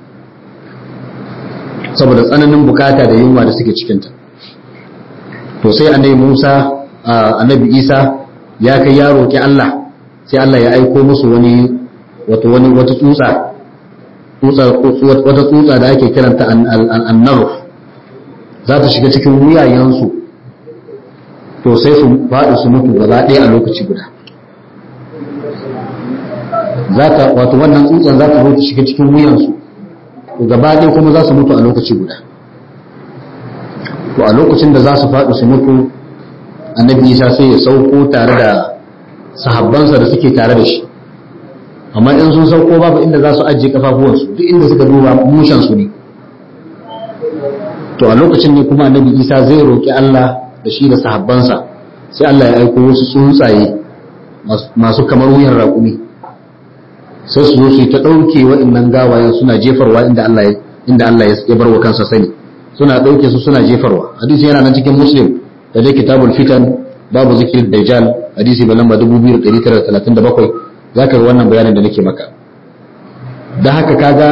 saboda tsananin bukata da yunwa da suke cikinta to sai annabi musa annabi isa ya kai ya roƙi allah sai allah ya aiko musu wani wato wani wata tsutsa wata tsutsa da ake kiranta annaruf za ta shiga cikin wuyayensu to sai su faɗi su mutu gaba ɗaya a lokaci guda za ta wato wannan tsutsan za ta zo ta shiga cikin wuyansu to gaba ɗaya kuma za su mutu a lokaci guda to a lokacin da za su faɗi su mutu annabi isa sai ya sauko tare da sahabbansa da suke tare da shi amma in sun sauko babu inda za su ajiye kafafuwansu duk inda suka duba mushensu ne to a lokacin ne kuma annabi isa zai roƙi allah da shi da sahabbansa sai allah ya aiko wasu tsuntsaye masu kamar wuyan raƙumi sai su zo su yi ta ɗauke wa'innan gawayen suna jefarwa inda allah ya inda allah ya bar wa kansa sani suna ɗauke su suna jefarwa hadisi yana nan cikin muslim da dai kitabul fitan babu zikirin dajjal hadisi mai lamba 2937 za ka yi wannan bayanin da nake maka da haka kaga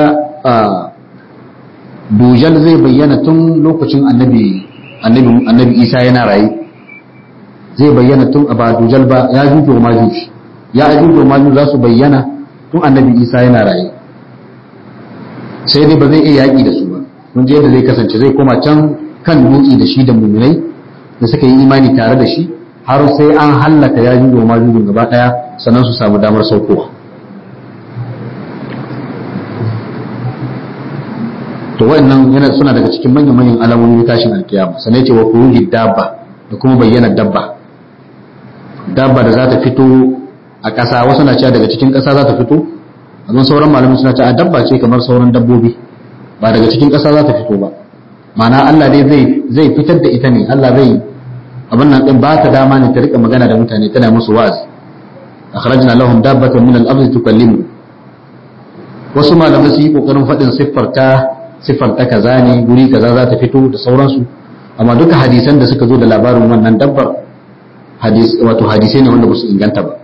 dujal zai bayyana tun lokacin annabi annabi isa yana raye zai bayyana tun ba dujal ba ya juju wa majuj ya ajuju wa majuj za su bayyana tun annabi isa yana raye sai dai ba zai iya yaƙi da su ba mun je yadda zai kasance zai koma can kan dutse da shi da muminai da suka yi imani tare da shi har sai an hallaka ya jujo ma jujo gaba daya sannan su samu damar saukowa to wannan yana suna daga cikin manyan manyan alamomin tashin alkiyama sannan ce wa kuruji dabba da kuma bayyana dabba dabba da za ta fito a ƙasa wasu na cewa daga cikin ƙasa za ta fito amma sauran malamin suna cewa dabba ce kamar sauran dabbobi ba daga cikin ƙasa za ta fito ba ma'ana Allah dai zai zai fitar da ita ne Allah zai abin nan din ba ta dama ne ta rika magana da mutane tana musu wa'azi akhrajna lahum dabbatan min al-ardi tukallimu wasu malamai su yi kokarin faɗin siffar ta siffar ta kaza ne guri kaza za ta fito da sauransu amma duka hadisan da suka zo da labarin wannan dabbar hadis wato hadisai ne wanda ba su inganta ba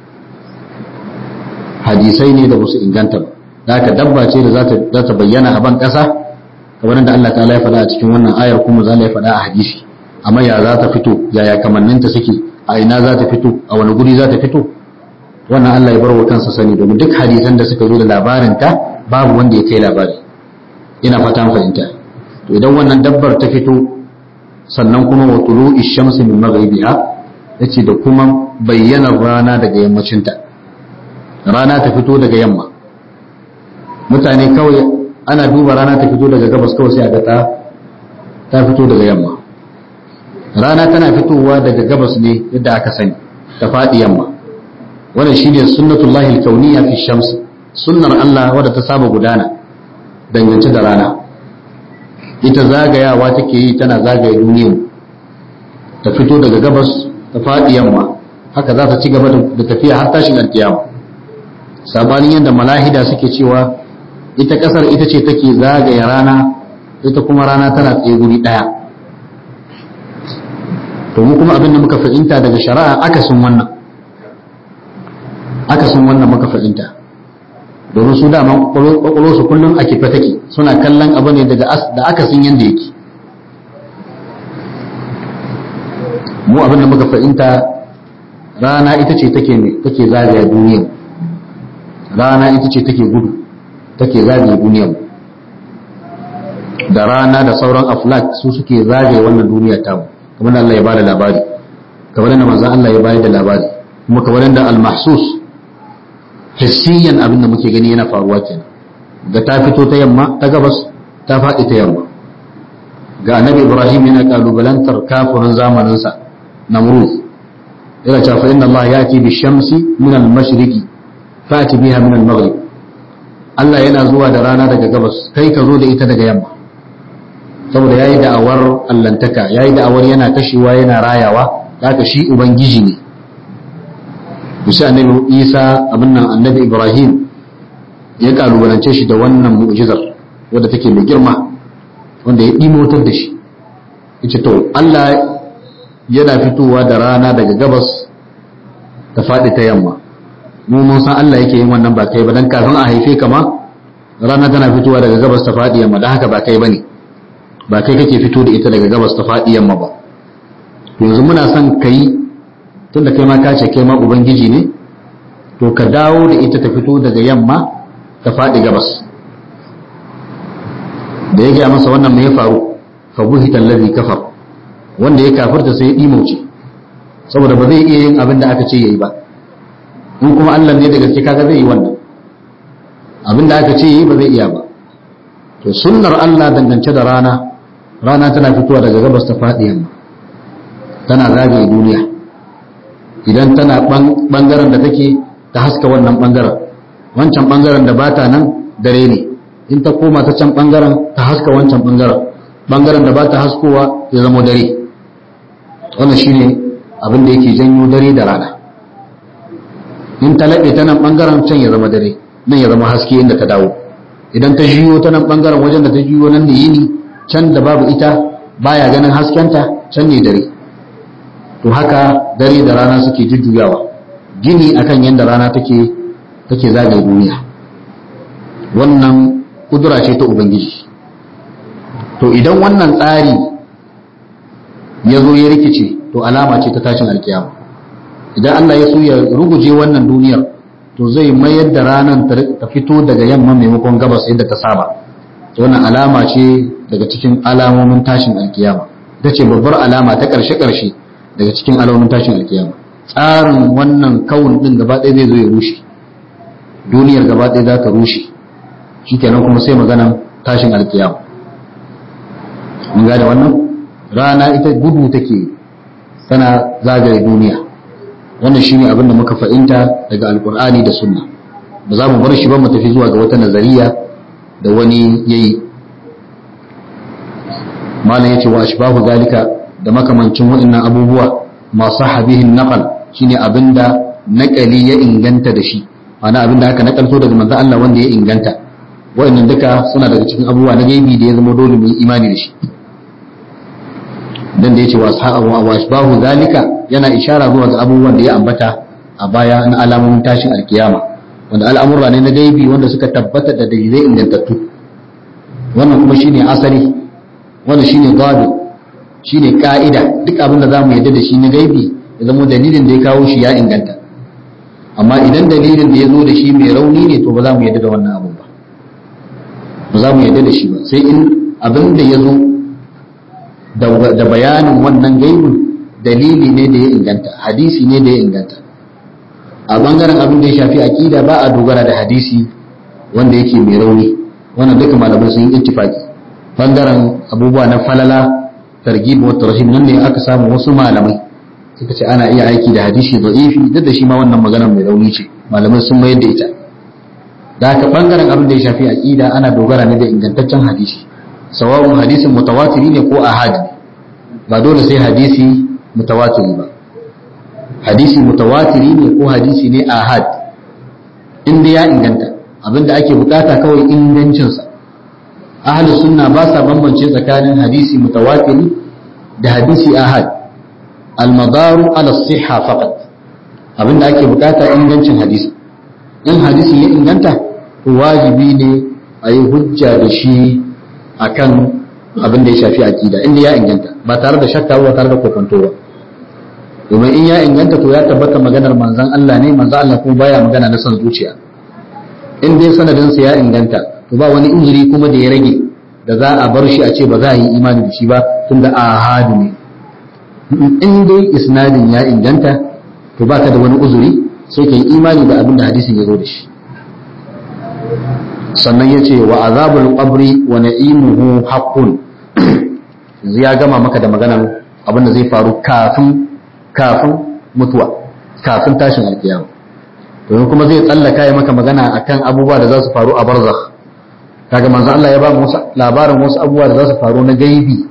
hadisai ne da ba su inganta ba da haka dabba ce da za ta bayyana a ban ƙasa kamar da Allah ta'ala ya faɗa a cikin wannan ayar kuma za ya faɗa a hadisi amma ya za ta fito yaya kamanninta suke a ina za ta fito a wani guri za ta fito wannan Allah ya bar wa kansa sani domin duk hadisan da suka zo da labarinta babu wanda ya kai labari ina fatan fahimta to idan wannan dabbar ta fito sannan kuma wa tulu ishamsi min maghribiha yace da kuma bayyanar rana daga yammacinta rana ta fito daga yamma mutane kawai ana duba rana ta fito daga gabas kawai sai a ga ta ta fito daga yamma rana tana fitowa daga gabas ne yadda aka sani ta faɗi yamma wannan shine sunnatullahi alkauniyya fi shams sunnar Allah wadda ta saba gudana dangance da rana ita zagayawa take yi tana zagaye duniya ta fito daga gabas ta faɗi yamma haka za ta ci gaba da tafiya har tashin alkiyama sabanin yadda malahida suke cewa ita kasar ita ce take zagaye rana ita kuma rana tana tsaye guri ɗaya to mu kuma abin da muka fahimta daga shari'a akasin wannan akasin wannan muka fahimta domin su dama kwakwalo su kullum a kife take suna kallon abu ne daga da akasin yadda yake mu abin da muka fahimta rana ita ce take ne take zagaya duniya rana ita ce take gudu take zagaye duniya da rana da sauran aflak su suke zagaye wannan duniya tamu kamar da Allah ya bada labari kamar da manzon Allah ya bayar da labari kuma kamar da al-mahsus hissiyan abin da muke gani yana faruwa kenan ga ta fito ta yamma ta gabas ta faɗi ta yamma ga annabi Ibrahim yana kalubalantar kafirin zamanin sa Namrud yana cewa fa inna Allah yati bi shamsi min al-mashriqi fati biha min al-maghrib Allah yana zuwa da rana daga gabas kai ka zo da ita daga yamma saboda yayi da'awar allantaka yayi da'awar yana kashewa yana rayawa haka shi ubangiji ne bisa annabi Isa abin nan annabi Ibrahim ya kalubalance shi da wannan mu'jizar wadda take mai girma wanda ya dimotar da shi yace to Allah yana fitowa da rana daga gabas ta faɗi ta yamma mu mun san Allah yake yin wannan ba kai ba dan kafin a haife ka ma rana tana fitowa daga gabas ta faɗi yamma dan haka ba kai bane ba kai kake fito da ita daga gabas ta faɗi yamma ba to yanzu muna son kai tunda kai ma ka ce kai ma ubangiji ne to ka dawo da ita ta fito daga yamma ta faɗi gabas da ya gaya masa wannan mai ya faru fa buhita allazi kafar wanda ya kafirta sai ya dimauce saboda ba zai iya yin abin da aka ce yayi ba in kuma Allah ne da gaske kaga zai yi wannan abin da aka ce yayi ba zai iya ba to sunnar Allah dangance da rana rana tana fitowa daga gabas ta faɗi yamma tana zagaye duniya idan tana bangaren da take ta haska wannan bangaren wancan bangaren da bata nan dare ne in ta koma ta can bangaren ta haska wancan bangaren bangaren da bata haskowa ya zama dare wannan shine abin da yake janyo dare da rana in ta laɓe ta nan bangaren can ya zama dare nan ya zama haske inda ta dawo idan ta jiyo ta nan bangaren wajen da ta jiyo nan da yini can da babu ita baya ganin haskenta can ne dare to haka dare da rana suke jujjuyawa gini akan yadda rana take take zagaye duniya wannan kudura ce ta ubangiji to idan wannan tsari ya zo ya rikice to alama ce ta tashin alkiyama idan Allah ya so ya ruguje wannan duniyar to zai mayar da ranar ta fito daga yamma maimakon gabas yadda ta saba wannan alama ce daga cikin alamomin tashin alkiyama ita ce babbar alama ta ƙarshe-ƙarshe daga cikin alamomin tashin alkiyama tsarin wannan kawun ɗin gaba ɗaya zai zo ya rushe duniyar gaba ɗaya za ta rushe shi kenan kuma sai maganan tashin alkiyama mun gane wannan rana ita gudu take tana zagaye duniya wannan shine abin da muka fahimta daga alkur'ani da sunna ba za mu bar shi ba mu tafi zuwa ga wata nazariya da wani yayi malam yace wa ashbahu zalika da makamancin wa'annan abubuwa masu habihin naqal shine abinda naqali ya inganta da shi ana abinda aka nakalto daga manzo Allah wanda ya inganta wa'annan duka suna daga cikin abubuwa na gaibi da ya zama dole mu yi imani da shi dan da yace wa ashabu wa ashbahu zalika yana ishara zuwa ga abubuwan da ya ambata a baya na alamomin tashin alkiyama wanda al'amurra ne na gaibi wanda suka tabbata da dalilai ingantattu wannan kuma shine asali wannan shine gado shine ka'ida duk abin da zamu yadda da shi na gaibi ya zama dalilin da ya kawo shi ya inganta amma idan dalilin da ya zo da shi mai rauni ne to ba za mu yadda da wannan abun ba ba za mu yadda da shi ba sai in abin da ya zo da bayanin wannan gaibin dalili ne da ya inganta hadisi ne da ya inganta a bangaren abin da ya shafi aqida ba a dogara da hadisi wanda yake mai rauni wannan duka malamai sun yi ittifaki bangaren abubuwa na falala targhib wa tarhib nan ne aka samu wasu malamai suka ce ana iya aiki da hadisi da'ifi duk da shi ma wannan magana mai rauni ce malamai sun mayar da ita da haka bangaren abin da ya shafi aqida ana dogara ne da ingantaccen hadisi sawa'un hadisin mutawatiri ne ko ahad ne ba dole sai hadisi mutawatiri ba hadisi mutawatiri ne ko hadisi ne ahad inda ya inganta abinda ake bukata kawai ingancinsa ahlus sunna ba sa bambance tsakanin hadisi mutawatiri da hadisi ahad almadaru ala siha faqat abinda ake bukata ingancin hadisi in hadisi ya inganta to wajibi ne a yi hujja da shi akan abin da ya shafi aqida inda ya inganta ba tare da shakka ba tare da kokonto ba domin in ya inganta to ya tabbata maganar manzon Allah ne manzon Allah kuma baya magana na son zuciya in dai sanadin sa ya inganta to ba wani injiri kuma da ya rage da za a bar shi a ce ba za a yi imani da shi ba tunda ahadu ne in dai isnadin ya inganta to baka da wani uzuri sai ka yi imani da abin da hadisin ya zo da shi sannan ya ce wa azabul qabri wa na'imuhu haqqun yanzu ya gama maka da maganar abin da zai faru kafin kafin mutuwa kafin tashin alkiyama domin kuma zai tsallaka ya maka magana akan abubuwa da za su faru a barzakh kaga manzo Allah ya ba mu labarin wasu abubuwa da za su faru na gaibi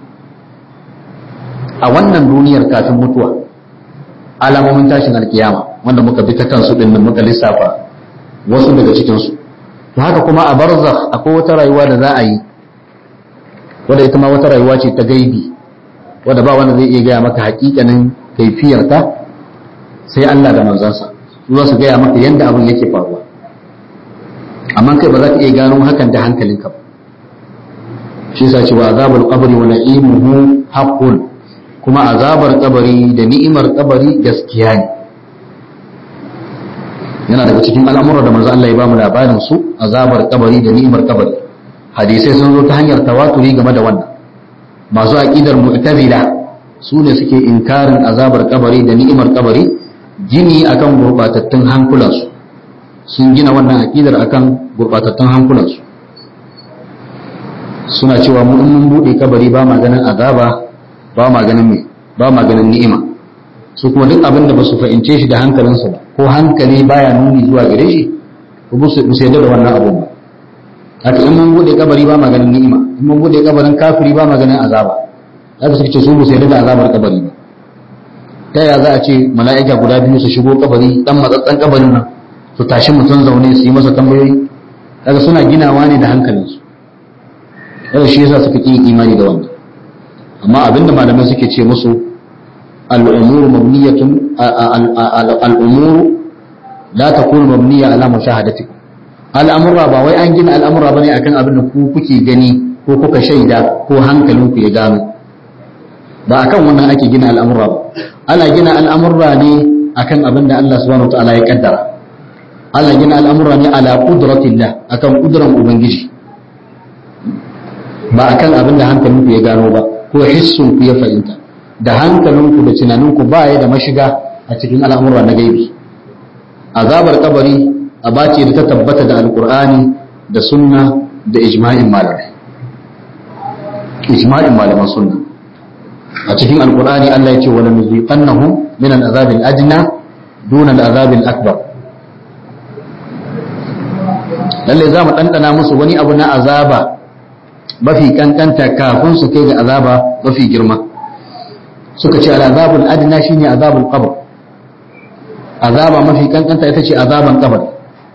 a wannan duniyar kafin mutuwa alamomin tashin alkiyama wanda muka bi ta kansu din nan muka lissafa wasu daga cikin su to haka kuma a barzakh akwai wata rayuwa da za a yi wadda ita ma wata rayuwa ce ta gaibi wadda ba wanda zai iya gaya maka hakikanin kaifiyarta sai Allah da manzansa su za su gaya maka yadda abin yake faruwa amma kai ba za ka iya gano hakan da hankalinka ba shi yasa cewa azabul qabri wa na'imuhu haqqun kuma azabar kabari da ni'imar kabari gaskiya ne yana daga cikin al'amuran da manzo Allah ya bamu labarin su azabar kabari da ni'imar kabari hadisai sun zo ta hanyar tawaturi game da wannan masu aqidar mu'tazila su ne suke inkarin azabar kabari da ni'imar kabari gini akan gurbatattun hankulansu sun gina wannan aqidar akan gurbatattun hankulansu suna cewa mu in mun bude kabari ba ma ganin azaba ba ma ganin me ba ma ganin ni'ima su kuma duk abin da ba su fahimce shi da hankalinsu ba ko hankali baya nuni zuwa gare shi ko ba su yadda da wannan abun ba haka in mun bude kabari ba ma ganin ni'ima in mun bude kabarin kafiri ba ma ganin azaba haka suka ce su ba su yadda da azabar kabari ba ta ya za a ce mala'ika guda biyu su shigo kabari dan matsatsan kabarin nan su tashi mutum zaune su yi masa tambayoyi kaga suna ginawa ne da hankalinsu yau shi yasa suka ƙi imani da wannan amma abinda malamai suke ce musu al'umuru mabniyatun al'umuru la takunu mabniya ala mushahadatikum al'amurra ba wai an gina al'amurra bane akan abin da ku kuke gani ko kuka shaida ko hankalinku ya gano ba akan wannan ake gina al'amurra ba ana gina al'amurra ne akan abin da Allah subhanahu wa ta'ala ya kaddara ana gina al'amurra ne ala qudratillah akan kudran ubangiji ba akan abin da hankalinku ya gano ba ko hissun ku ya fahimta da hankalinku da tunaninku ba ya da mashiga a cikin al'amura na gaibi azabar kabari aba ce da ta tabbata da alkur'ani da sunna da ijma'in malamai ijma'in malaman sunna a cikin alkur'ani Allah ya ce wala nuziqannahum min al'azab al-adna dun al'azab al-akbar lalle za mu dandana musu wani abu na azaba mafi kankanta kafin su kai ga azaba mafi girma suka ce al'azab al-adna shine azab al-qabr azaba mafi kankanta ita ce azaban kabari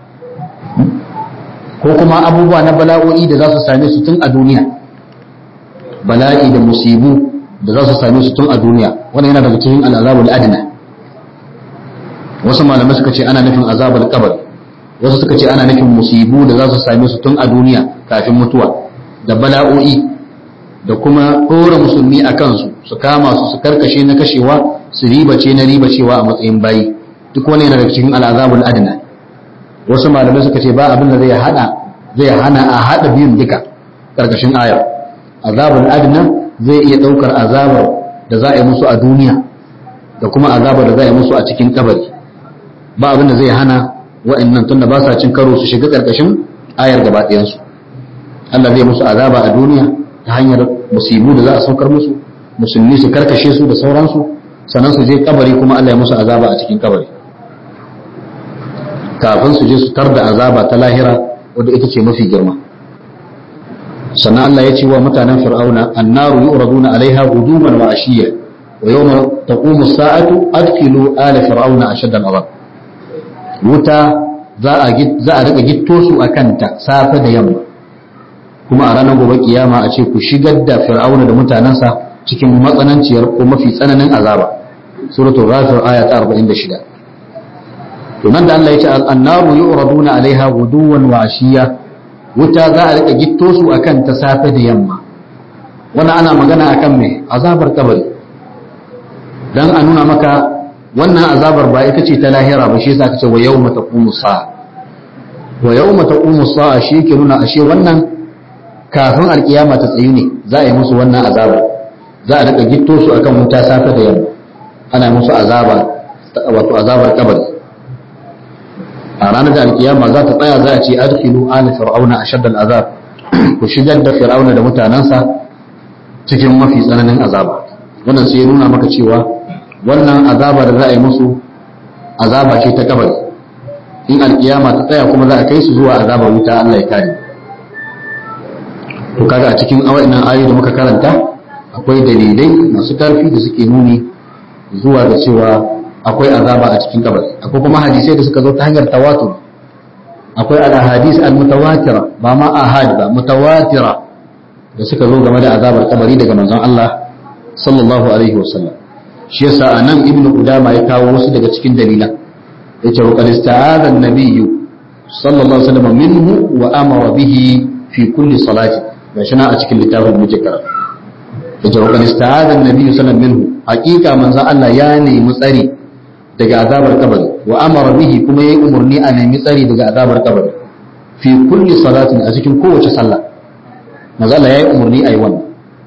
ko kuma abubuwa na bala'o'i da za su same su tun a duniya bala'i da musibu da za su same su tun a duniya wannan yana daga cikin al'azabul adna wasu malamai suka ce ana nufin azabul kabar wasu suka ce ana nufin musibu da za su same su tun a duniya kafin mutuwa da bala'o'i da kuma ɗora musulmi a kansu su kama su su karkashe na kashewa su ribace na ribacewa a matsayin bayi duk wani yana daga cikin al'azabul adna wasu malamai suka ce ba abin da zai hada zai hana a hada biyun duka karkashin ayar azabul adna zai iya daukar azabar da za a yi musu a duniya da kuma azabar da za a yi musu a cikin kabari ba abin da zai hana wa'annan tunda ba sa cin karo su shiga karkashin ayar gaba ɗayansu Allah zai musu azaba a duniya ta hanyar musibu da za a saukar musu musulmi su karkashe su da sauransu sannan su je kabari kuma Allah ya musu azaba a cikin kabari kafin su je su tar da azaba ta lahira wadda ita ce mafi girma sannan Allah ya ce wa mutanen fir'auna annaru yu'raduna alaiha guduman wa ashiya wa yawma taqumu as-sa'atu adkhilu ala fir'auna ashadda al-'adab wuta za a za a rika gitto su akan ta safe da yamma kuma a ranar gobe kiyama a ce ku shigar da fir'auna da mutanensa cikin matsananciyar ko mafi tsananin azaba suratul ghafir aya ta 46 to nan da Allah ya ce annaru yu'raduna alaiha guduwan wa ashiya wuta za a rika gitto su akan ta safe da yamma wannan ana magana akan me azabar kabari dan a nuna maka wannan azabar ba ita ce ta lahira ba shi yasa aka ce wa yawma taqumu sa'a wa yawma taqumu sa'a shi ke nuna ashe wannan kafin alkiyama ta tsayu ne za a yi musu wannan azabar za a rika gitto su akan wuta safe da yamma ana musu azaba wato azabar kabari a ranar da alkiyama za ta tsaya za a ce adkhilu ala fir'auna ashaddal azab ku shigar da fir'auna da mutanansa cikin mafi tsananin azaba wannan sai ya nuna maka cewa wannan azaba da za a yi musu azaba ce ta kabari in alkiyama ta tsaya kuma za a kai su zuwa azabar wuta Allah ya kare to kaga a cikin awa'inan ayoyi da muka karanta akwai dalilai masu karfi da suke nuni zuwa da cewa akwai azaba a cikin kabari akwai kuma hadisai da suka zo ta hanyar tawatur akwai al-ahadis al-mutawatira ba ma ahad ba mutawatira da suka zo game da azabar kabari daga manzon Allah sallallahu alaihi wasallam shi yasa anan ibnu qudama ya kawo wasu daga cikin dalilan yace wa qad ista'adha an-nabiyyu sallallahu alaihi wasallam minhu wa amara bihi fi kulli salati gashi na a cikin littafin muke karatu yace wa qad ista'adha an-nabiyyu sallallahu alaihi wasallam minhu haqiqa manzon Allah ya nemi tsari daga azabar kabari wa amara bihi kuma yayi umarni a nemi tsari daga azabar kabari fi kulli salatin a cikin kowace sallah manzo Allah yayi umarni ayi wannan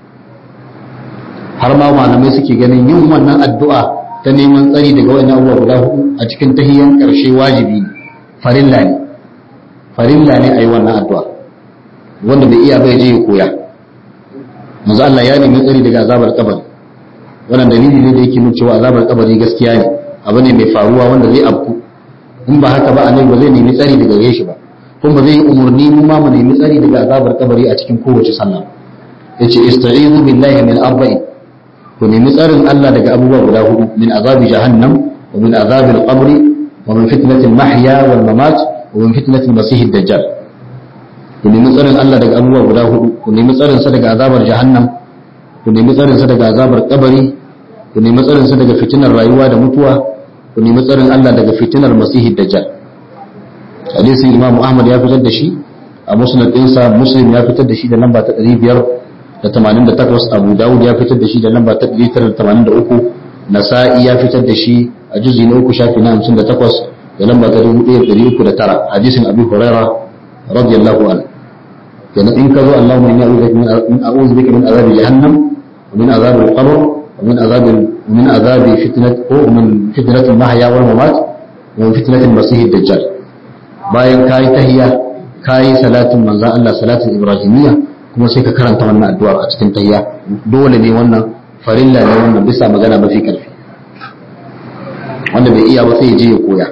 har ma malamai suke ganin yin wannan addu'a ta neman tsari daga wannan abubuwa guda hudu a cikin tahiyyan karshe wajibi ne farilla ne farilla ne ayi wannan addu'a wanda bai iya bai je ya koya manzo Allah ya nemi tsari daga azabar kabari wannan dalili ne da yake nuna cewa azabar kabari gaskiya ne abu ne mai faruwa wanda zai afku in ba haka ba annabi ba zai nemi tsari daga gare shi ba kuma ba zai yi umarni mu ma mu nemi tsari daga azabar kabari a cikin kowace sallah yace ista'izu billahi min arba'in ku nemi tsarin Allah daga abubuwa guda hudu min azabi jahannam wa min azabil qabri wa min fitnatil mahya wal mamat wa min fitnatil masih dajjal ku nemi tsarin Allah daga abubuwa guda hudu ku nemi tsarin sa daga azabar jahannam ku nemi tsarin sa daga azabar kabari ku nemi tsarin sa daga fitinar rayuwa da mutuwa ku nemi tsarin Allah daga fitinar masih dajjal hadisin Imam Ahmad ya fitar da shi a musnad ɗinsa Muslim ya fitar da shi da lamba ta 588 Abu Dawud ya fitar da shi da lamba ta 983 Nasa'i ya fitar da shi a juzi na uku shafi na 58 da lamba ta 1309 hadisin Abu Huraira radiyallahu anhu kenan in ka zo Allahumma inni a'udhu bika min azabi jahannam wa min azabi al-qabr wa min azabi min azabi fitnat ko min fitnat al-mahya wal mamat wa min fitnat al-masih ad-dajjal bayan kai tahiyya kai salatin manzo Allah salatin ibrahimiyya kuma sai ka karanta wannan addu'ar a cikin tahiyya dole ne wannan farilla ne wannan bisa magana mafi karfi wanda bai iya ba sai ya je ya koya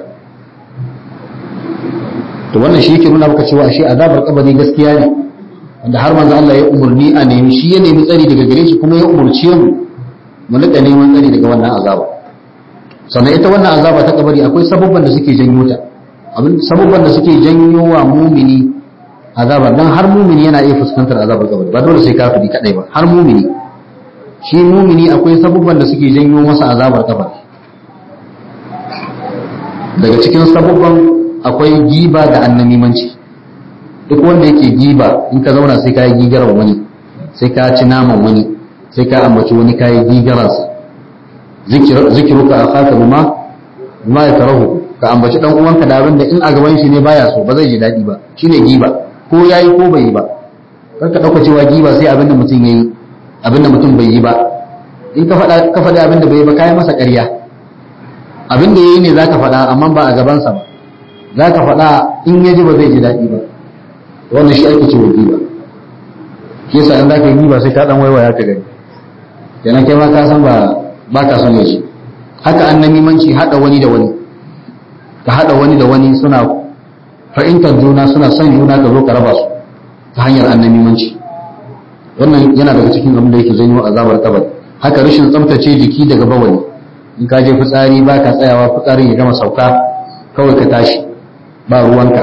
to wannan shi yake nuna maka cewa shi azabar kabari gaskiya ne wanda har manzo Allah ya umurni a nemi shi ya nemi tsari daga gare shi kuma ya umurce mu mu rika neman tsari daga wannan azaba sannan ita wannan azaba ta kabari akwai sababban da suke janyo ta abin sababban da suke janyo wa mumini azaba dan har mumini yana iya fuskantar azabar kabari ba dole sai kafiri kadai ba har mumini shi mumini akwai sababban da suke janyo masa azabar kabari daga cikin sababban akwai giba da annamimanci duk wanda yake giba in ka zauna sai ka yi gigaran wani sai ka ci naman wani sai ka ambaci wani ka yi gigaransa zikiru ka akaka bima bima ya karahu ka ambaci dan uwanka da abin da in a gaban shi ne baya so ba zai ji daɗi ba shine giba ko yayi ko bai yi ba kar ka dauka cewa giba sai abin da mutum yayi abin da mutum bai yi ba in ka faɗa ka faɗi abin da bai yi ba kai masa ƙarya abin da yayi ne zaka faɗa amma ba a gabansa ba zaka faɗa in ya ji ba zai ji daɗi ba wannan shi ake cewa giba shi yasa in zaka yi giba sai ka dan waiwaya ka gani kenan kai ma ka san ba ba ka son yaji haka annamimanci hada wani da wani ka hada wani da wani suna fahimtar juna suna son juna ka zo ka raba su ta hanyar annamimanci wannan yana daga cikin abin da yake janyo azabar kabari haka rashin tsaftace jiki daga bawali in ka je fitsari ba ka tsayawa fitsarin ya gama sauka kawai ka tashi ba ruwanka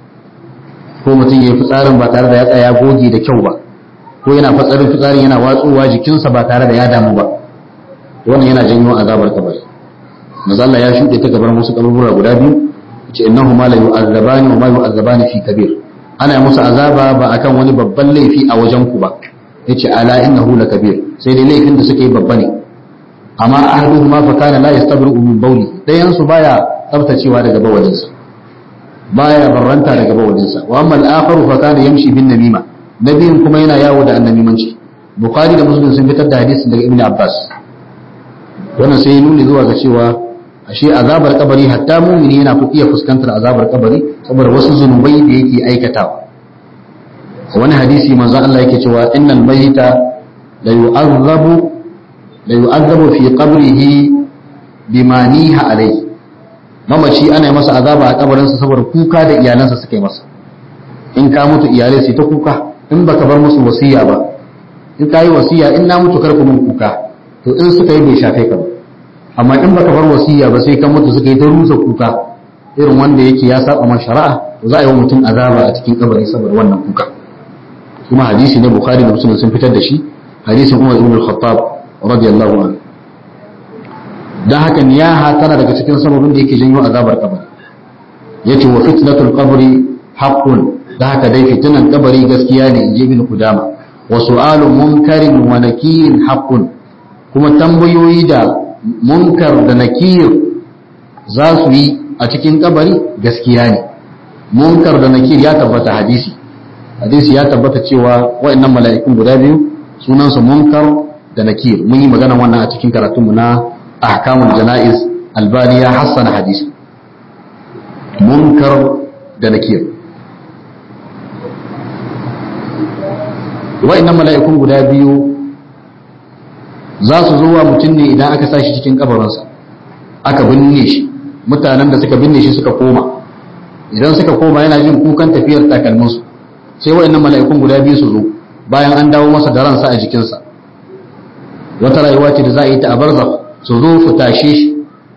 ko mutum ya yi fitsarin ba tare da ya tsaya goge da kyau ba ko yana fitsarin fitsarin yana watsowa jikinsa ba tare da ya damu ba wannan yana janyo azabar kabari manzo Allah ya shuɗe ta gaban wasu kaburbura guda biyu yace innahuma la yu'azzabani wa ma yu'azzabani fi kabir ana musu azaba ba akan wani babban laifi a wajen ku ba yace ala innahu la kabir sai dai laifin da suke babba ne amma ahaduhuma fa kana la yastabri'u min bawli dayan su baya tsaftacewa daga bawalinsa baya barranta daga bawalinsa wa amma al-akharu fa kana yamshi bin namima nabiyin kuma yana yawo da annamimanci bukhari da muslim sun fitar da hadisin daga ibnu abbas wannan sai ya nuni zuwa ga cewa ashe azabar kabari hatta mumini yana iya fuskantar azabar kabari saboda wasu zunubai da yake aikatawa wani hadisi manzon Allah yake cewa innal mayyita la yu'azzabu la yu'azzabu fi qabrihi bima niha alayhi mamaci ana yi masa azaba a kabarinsa saboda kuka da iyalansa suka yi masa in ka mutu iyalai sai ta kuka in baka bar musu wasiya ba in ka yi wasiya in na mutu karku mun kuka to in suka yi bai shafe ka ba amma in baka bar wasiya ba sai ka mutu suka yi ta rusa kuka irin wanda yake ya saba ma shari'a to za a yi wa mutum azaba a cikin kabari saboda wannan kuka kuma hadisi ne bukhari da muslim sun fitar da shi hadisin umar ibn al-khattab radiyallahu anhu dan haka niyaha tana daga cikin sababin da yake janyo azabar kabari yace wa fitnatul qabri haqqun da haka dai fitinan kabari gaskiya ne inji ibn kudama wa su'alu munkarin wa nakirin haqqun kuma tambayoyi da munkar da nakir za su yi a cikin kabari gaskiya ne munkar da nakir ya tabbata hadisi hadisi ya tabbata cewa wa'annan mala'ikun guda biyu sunansu munkar da nakir mun yi magana wannan a cikin karatunmu na ahkamul jana'iz albani ya hassana hadisi munkar da nakir wa'annan mala'ikun guda biyu za su zo wa mutum ne idan aka sa shi cikin kabarinsa aka binne shi mutanen da suka binne shi suka koma idan suka koma yana jin kukan tafiyar takalminsu sai wa'annan mala'ikun guda biyu su zo bayan an dawo masa da ransa a jikinsa wata rayuwa ce da za a yi ta a barza su zo su tashe shi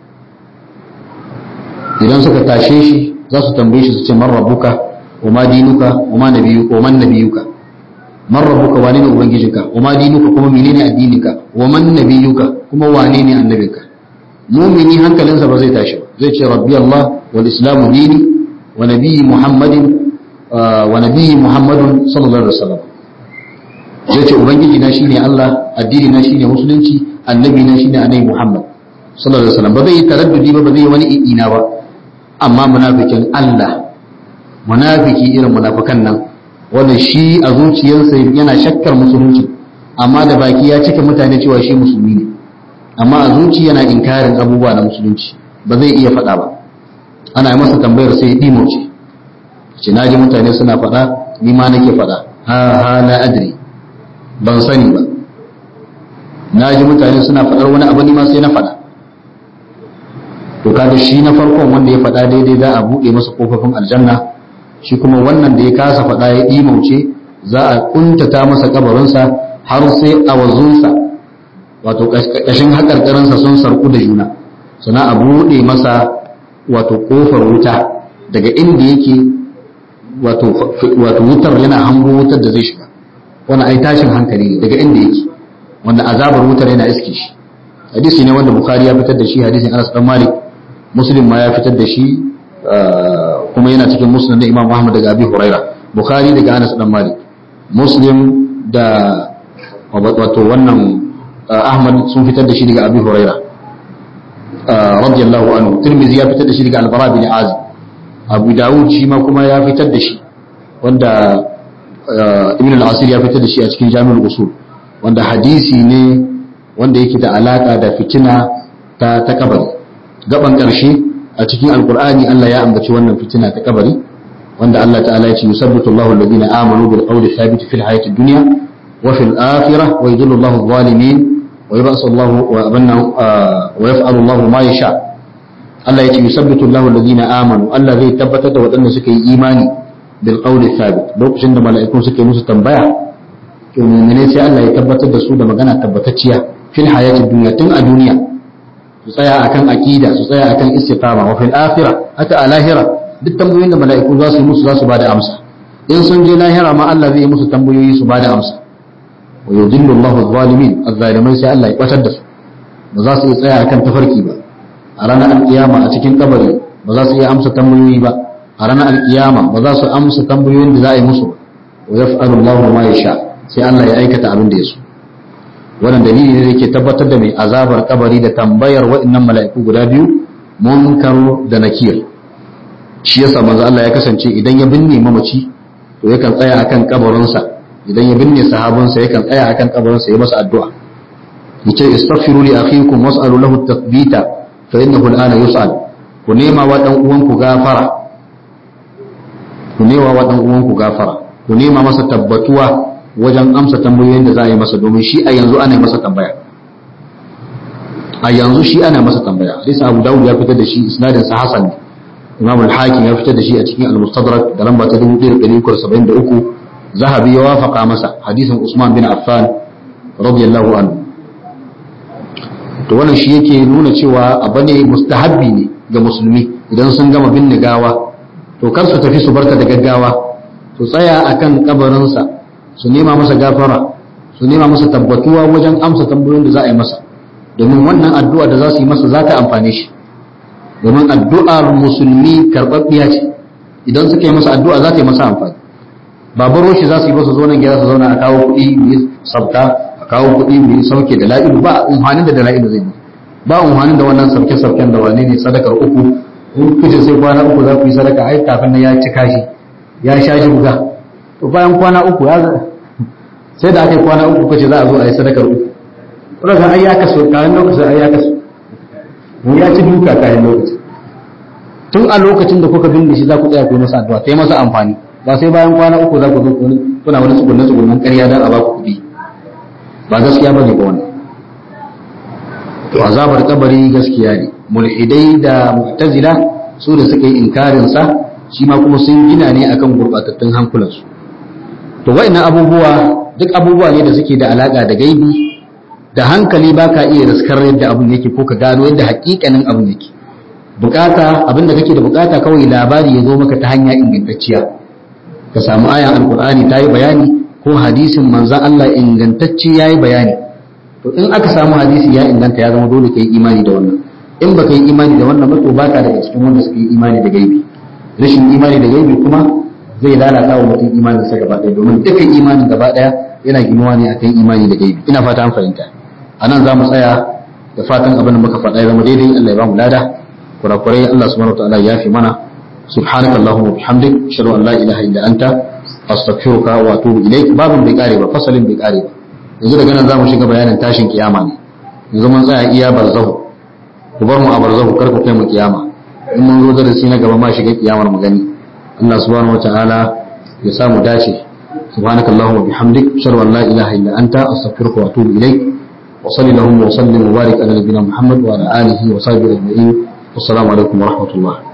idan suka tashe shi za su tambaye shi su ce man rabbuka wa ma dinuka wa ma nabiyuka wa man nabiyuka man rabbuka wane ne ubangijinka wa ma dinuka kuma menene addininka wa man nabiyuka kuma wane ne annabinka mumini hankalinsa ba zai tashi ba zai ce rabbi Allah wal islamu dini wa nabiyyi muhammadin wa nabiyyi muhammadun sallallahu alaihi wasallam zai ce ubangiji na shine Allah addini na shine musulunci annabi na shine annabi muhammad sallallahu alaihi wasallam ba zai yi taraddudi ba ba zai yi wani ina ba amma munafikin Allah munafiki irin munafikan nan wanda shi a zuciyarsa yana shakkar musulunci amma da baki ya cika mutane cewa shi musulmi ne amma a zuci yana inkarin abubuwa na musulunci ba zai iya faɗa ba ana yi masa tambayar sai ɗimo ce ce na ji mutane suna faɗa ni ma nake faɗa ha ha la adri ban sani ba na ji mutane suna faɗar wani abu ni ma sai na faɗa to kaga shi na farkon wanda ya faɗa daidai za a buɗe masa kofofin aljanna shi kuma wannan da ya kasa faɗa ya ɗimauce za a kuntata masa kabarinsa har sai a wazunsa wato ƙashin haƙarƙarinsa sun sarku da juna sana a buɗe masa wato ƙofar wuta daga inda yake wato wutar yana hango wutar da zai shiga wani ai tashin hankali ne daga inda yake wanda azabar wutar yana iske shi hadisi ne wanda bukhari ya fitar da shi hadisin anas dan malik muslim ma ya fitar da shi kuma yana cikin muslim da imam ahmad daga abi huraira bukhari daga anas dan malik muslim da wato wannan ahmad sun fitar da shi daga abi huraira radiyallahu anhu tirmidhi ya fitar da shi daga albara bin azib abu dawud shi ma kuma ya fitar da shi wanda ibn al-asir ya fitar da shi a cikin jami'ul usul wanda hadisi ne wanda yake da alaka da fitina ta ta kabari gaban karshe a cikin alqur'ani Allah ya ambaci wannan fitina ta kabari wanda Allah ta'ala ya ce yusabbitu Allahu alladhina amanu bil qawli thabit fil hayati dunya wa fil akhirah wa yudhillu Allahu adh-dhalimin wa yab'asu Allahu wa abanna wa yaf'alu Allahu ma yasha Allah ya ce yusabbitu Allahu alladhina amanu Allah zai tabbatar da waɗanda suka yi imani bil qawli thabit lokacin da mala'ikun suke musu tambaya to mu'mine sai Allah ya tabbatar da su da magana tabbatacciya fil hayati dunya tun a duniya su tsaya akan aqida su tsaya akan istiqama wa fil akhirah haka a lahira duk tambayoyin da mala'iku za su yi musu za su bada amsa in sun je lahira ma Allah zai yi musu tambayoyi su bada amsa wa yudillu Allahu adh-dhalimin adh-dhalimai sai Allah ya kwatar da su ba za su iya tsaya akan tafarki ba a ranar alkiyama a cikin kabari ba za su iya amsa tambayoyi ba a ranar alkiyama ba za su amsa tambayoyin da za a yi musu ba wa yaf'alu Allahu ma yasha sai Allah ya aikata abin da ya so wannan dalili ne yake tabbatar da mai azabar kabari da tambayar waɗannan mala'iku guda biyu munkar da nakir shi yasa manzo Allah ya kasance idan ya binne mamaci to yakan tsaya akan kabarinsa idan ya binne sahabinsa yakan tsaya akan kabarinsa ya masa addu'a yace istaghfiru li akhikum was'alu lahu at-tathbita fa innahu al-ana yus'al ku nema wa dan uwanku gafara ku nema wa dan uwanku gafara ku nema masa tabbatuwa wajen amsa tambayoyin da za a yi masa domin shi a yanzu ana masa tambaya a yanzu shi ana masa tambaya hadisi Abu Dawud ya fitar da shi isnadin sa hasan ne Imam al-Hakim ya fitar da shi a cikin al-Mustadrak da lamba ta 1373 Zahabi ya wafaka masa hadisin Usman bin Affan radiyallahu anhu to wannan shi yake nuna cewa abu ne mustahabbi ne ga musulmi idan sun gama binne gawa to kar su tafi su barka da gaggawa su tsaya akan kabarinsa su nema masa gafara su nema masa tabbatuwa wajen amsa tambayoyin da za a yi masa domin wannan addu'a da za su yi masa za ta amfane shi domin addu'ar musulmi karɓaɓɓiya ce idan suka yi masa addu'a za ta yi masa amfani babaro shi za su yi masa zo nan gida su zauna a kawo kuɗi mu yi sabta a kawo kuɗi mu yi sauke da la'ilu ba umhanin da la'ilu zai yi ba umhanin da wannan sauke sauken da wane ne sadakar uku in kuce sai kwana uku za ku yi sadaka ai kafin nan ya cika shi ya sha shi buga to bayan kwana uku ya sai da aka yi kwana uku kace za a zo a yi sadakar uku kuma ai ya kaso kayan lokacin ai ya kaso mu ya ci duka kayan lokacin tun a lokacin da kuka binne shi za ku tsaya ku yi masa addu'a ta yi masa amfani ba sai bayan kwana uku za ku zo kuna wani tsugunne tsugunnen ƙarya don a ba ku kuɗi ba gaskiya ba ne ba wannan to azabar kabari gaskiya ne mulhidai da mu'tazila su da suka yi inkarin sa shi ma kuma sun gina ne akan gurbatattun hankulansu to wa'annan abubuwa duk abubuwa ne da suke da alaka da gaibi da hankali baka iya riskar yadda abun yake ko ka gano yadda hakikanin abun yake bukata abin da kake da bukata kawai labari ya zo maka ta hanya ingantacciya ka samu ayan alkur'ani ta yi bayani ko hadisin manzan Allah ingantacce ya yi bayani to in aka samu hadisi ya inganta ya zama dole ka yi imani da wannan in baka yi imani da wannan ba to baka daga cikin wanda suka yi imani da gaibi rashin imani da gaibi kuma zai lalata wa mutum imanin sa gaba ɗaya domin dukkan imanin gaba ɗaya yana ginuwa ne akan imani da gaibi ina fata an fahimta anan za mu tsaya da fatan abin da muka faɗa ya zama daidai Allah ya ba mu lada kurakurai Allah subhanahu wa ta'ala ya fi mana subhanakallahumma wa bihamdik ashhadu an la ilaha illa anta astaghfiruka wa atubu ilaik babin bai kare ba fasalin bai kare ba yanzu daga nan zamu shiga bayanin tashin kiyama ne yanzu mun tsaya iya barzahu ku bar mu a barzahu kar ku kai mu kiyama in mun zo darasi na gaba ma shiga kiyamar mu gani Allah subhanahu wataala ya samu dace subhanakallahumma wa bihamdik ashhadu an la ilaha illa anta astaghfiruka wa atubu ilaik wa sallallahu wa sallim wa barik ala nabiyyina muhammad wa ala alihi wa sahbihi ajma'in wassalamu alaikum wa rahmatullah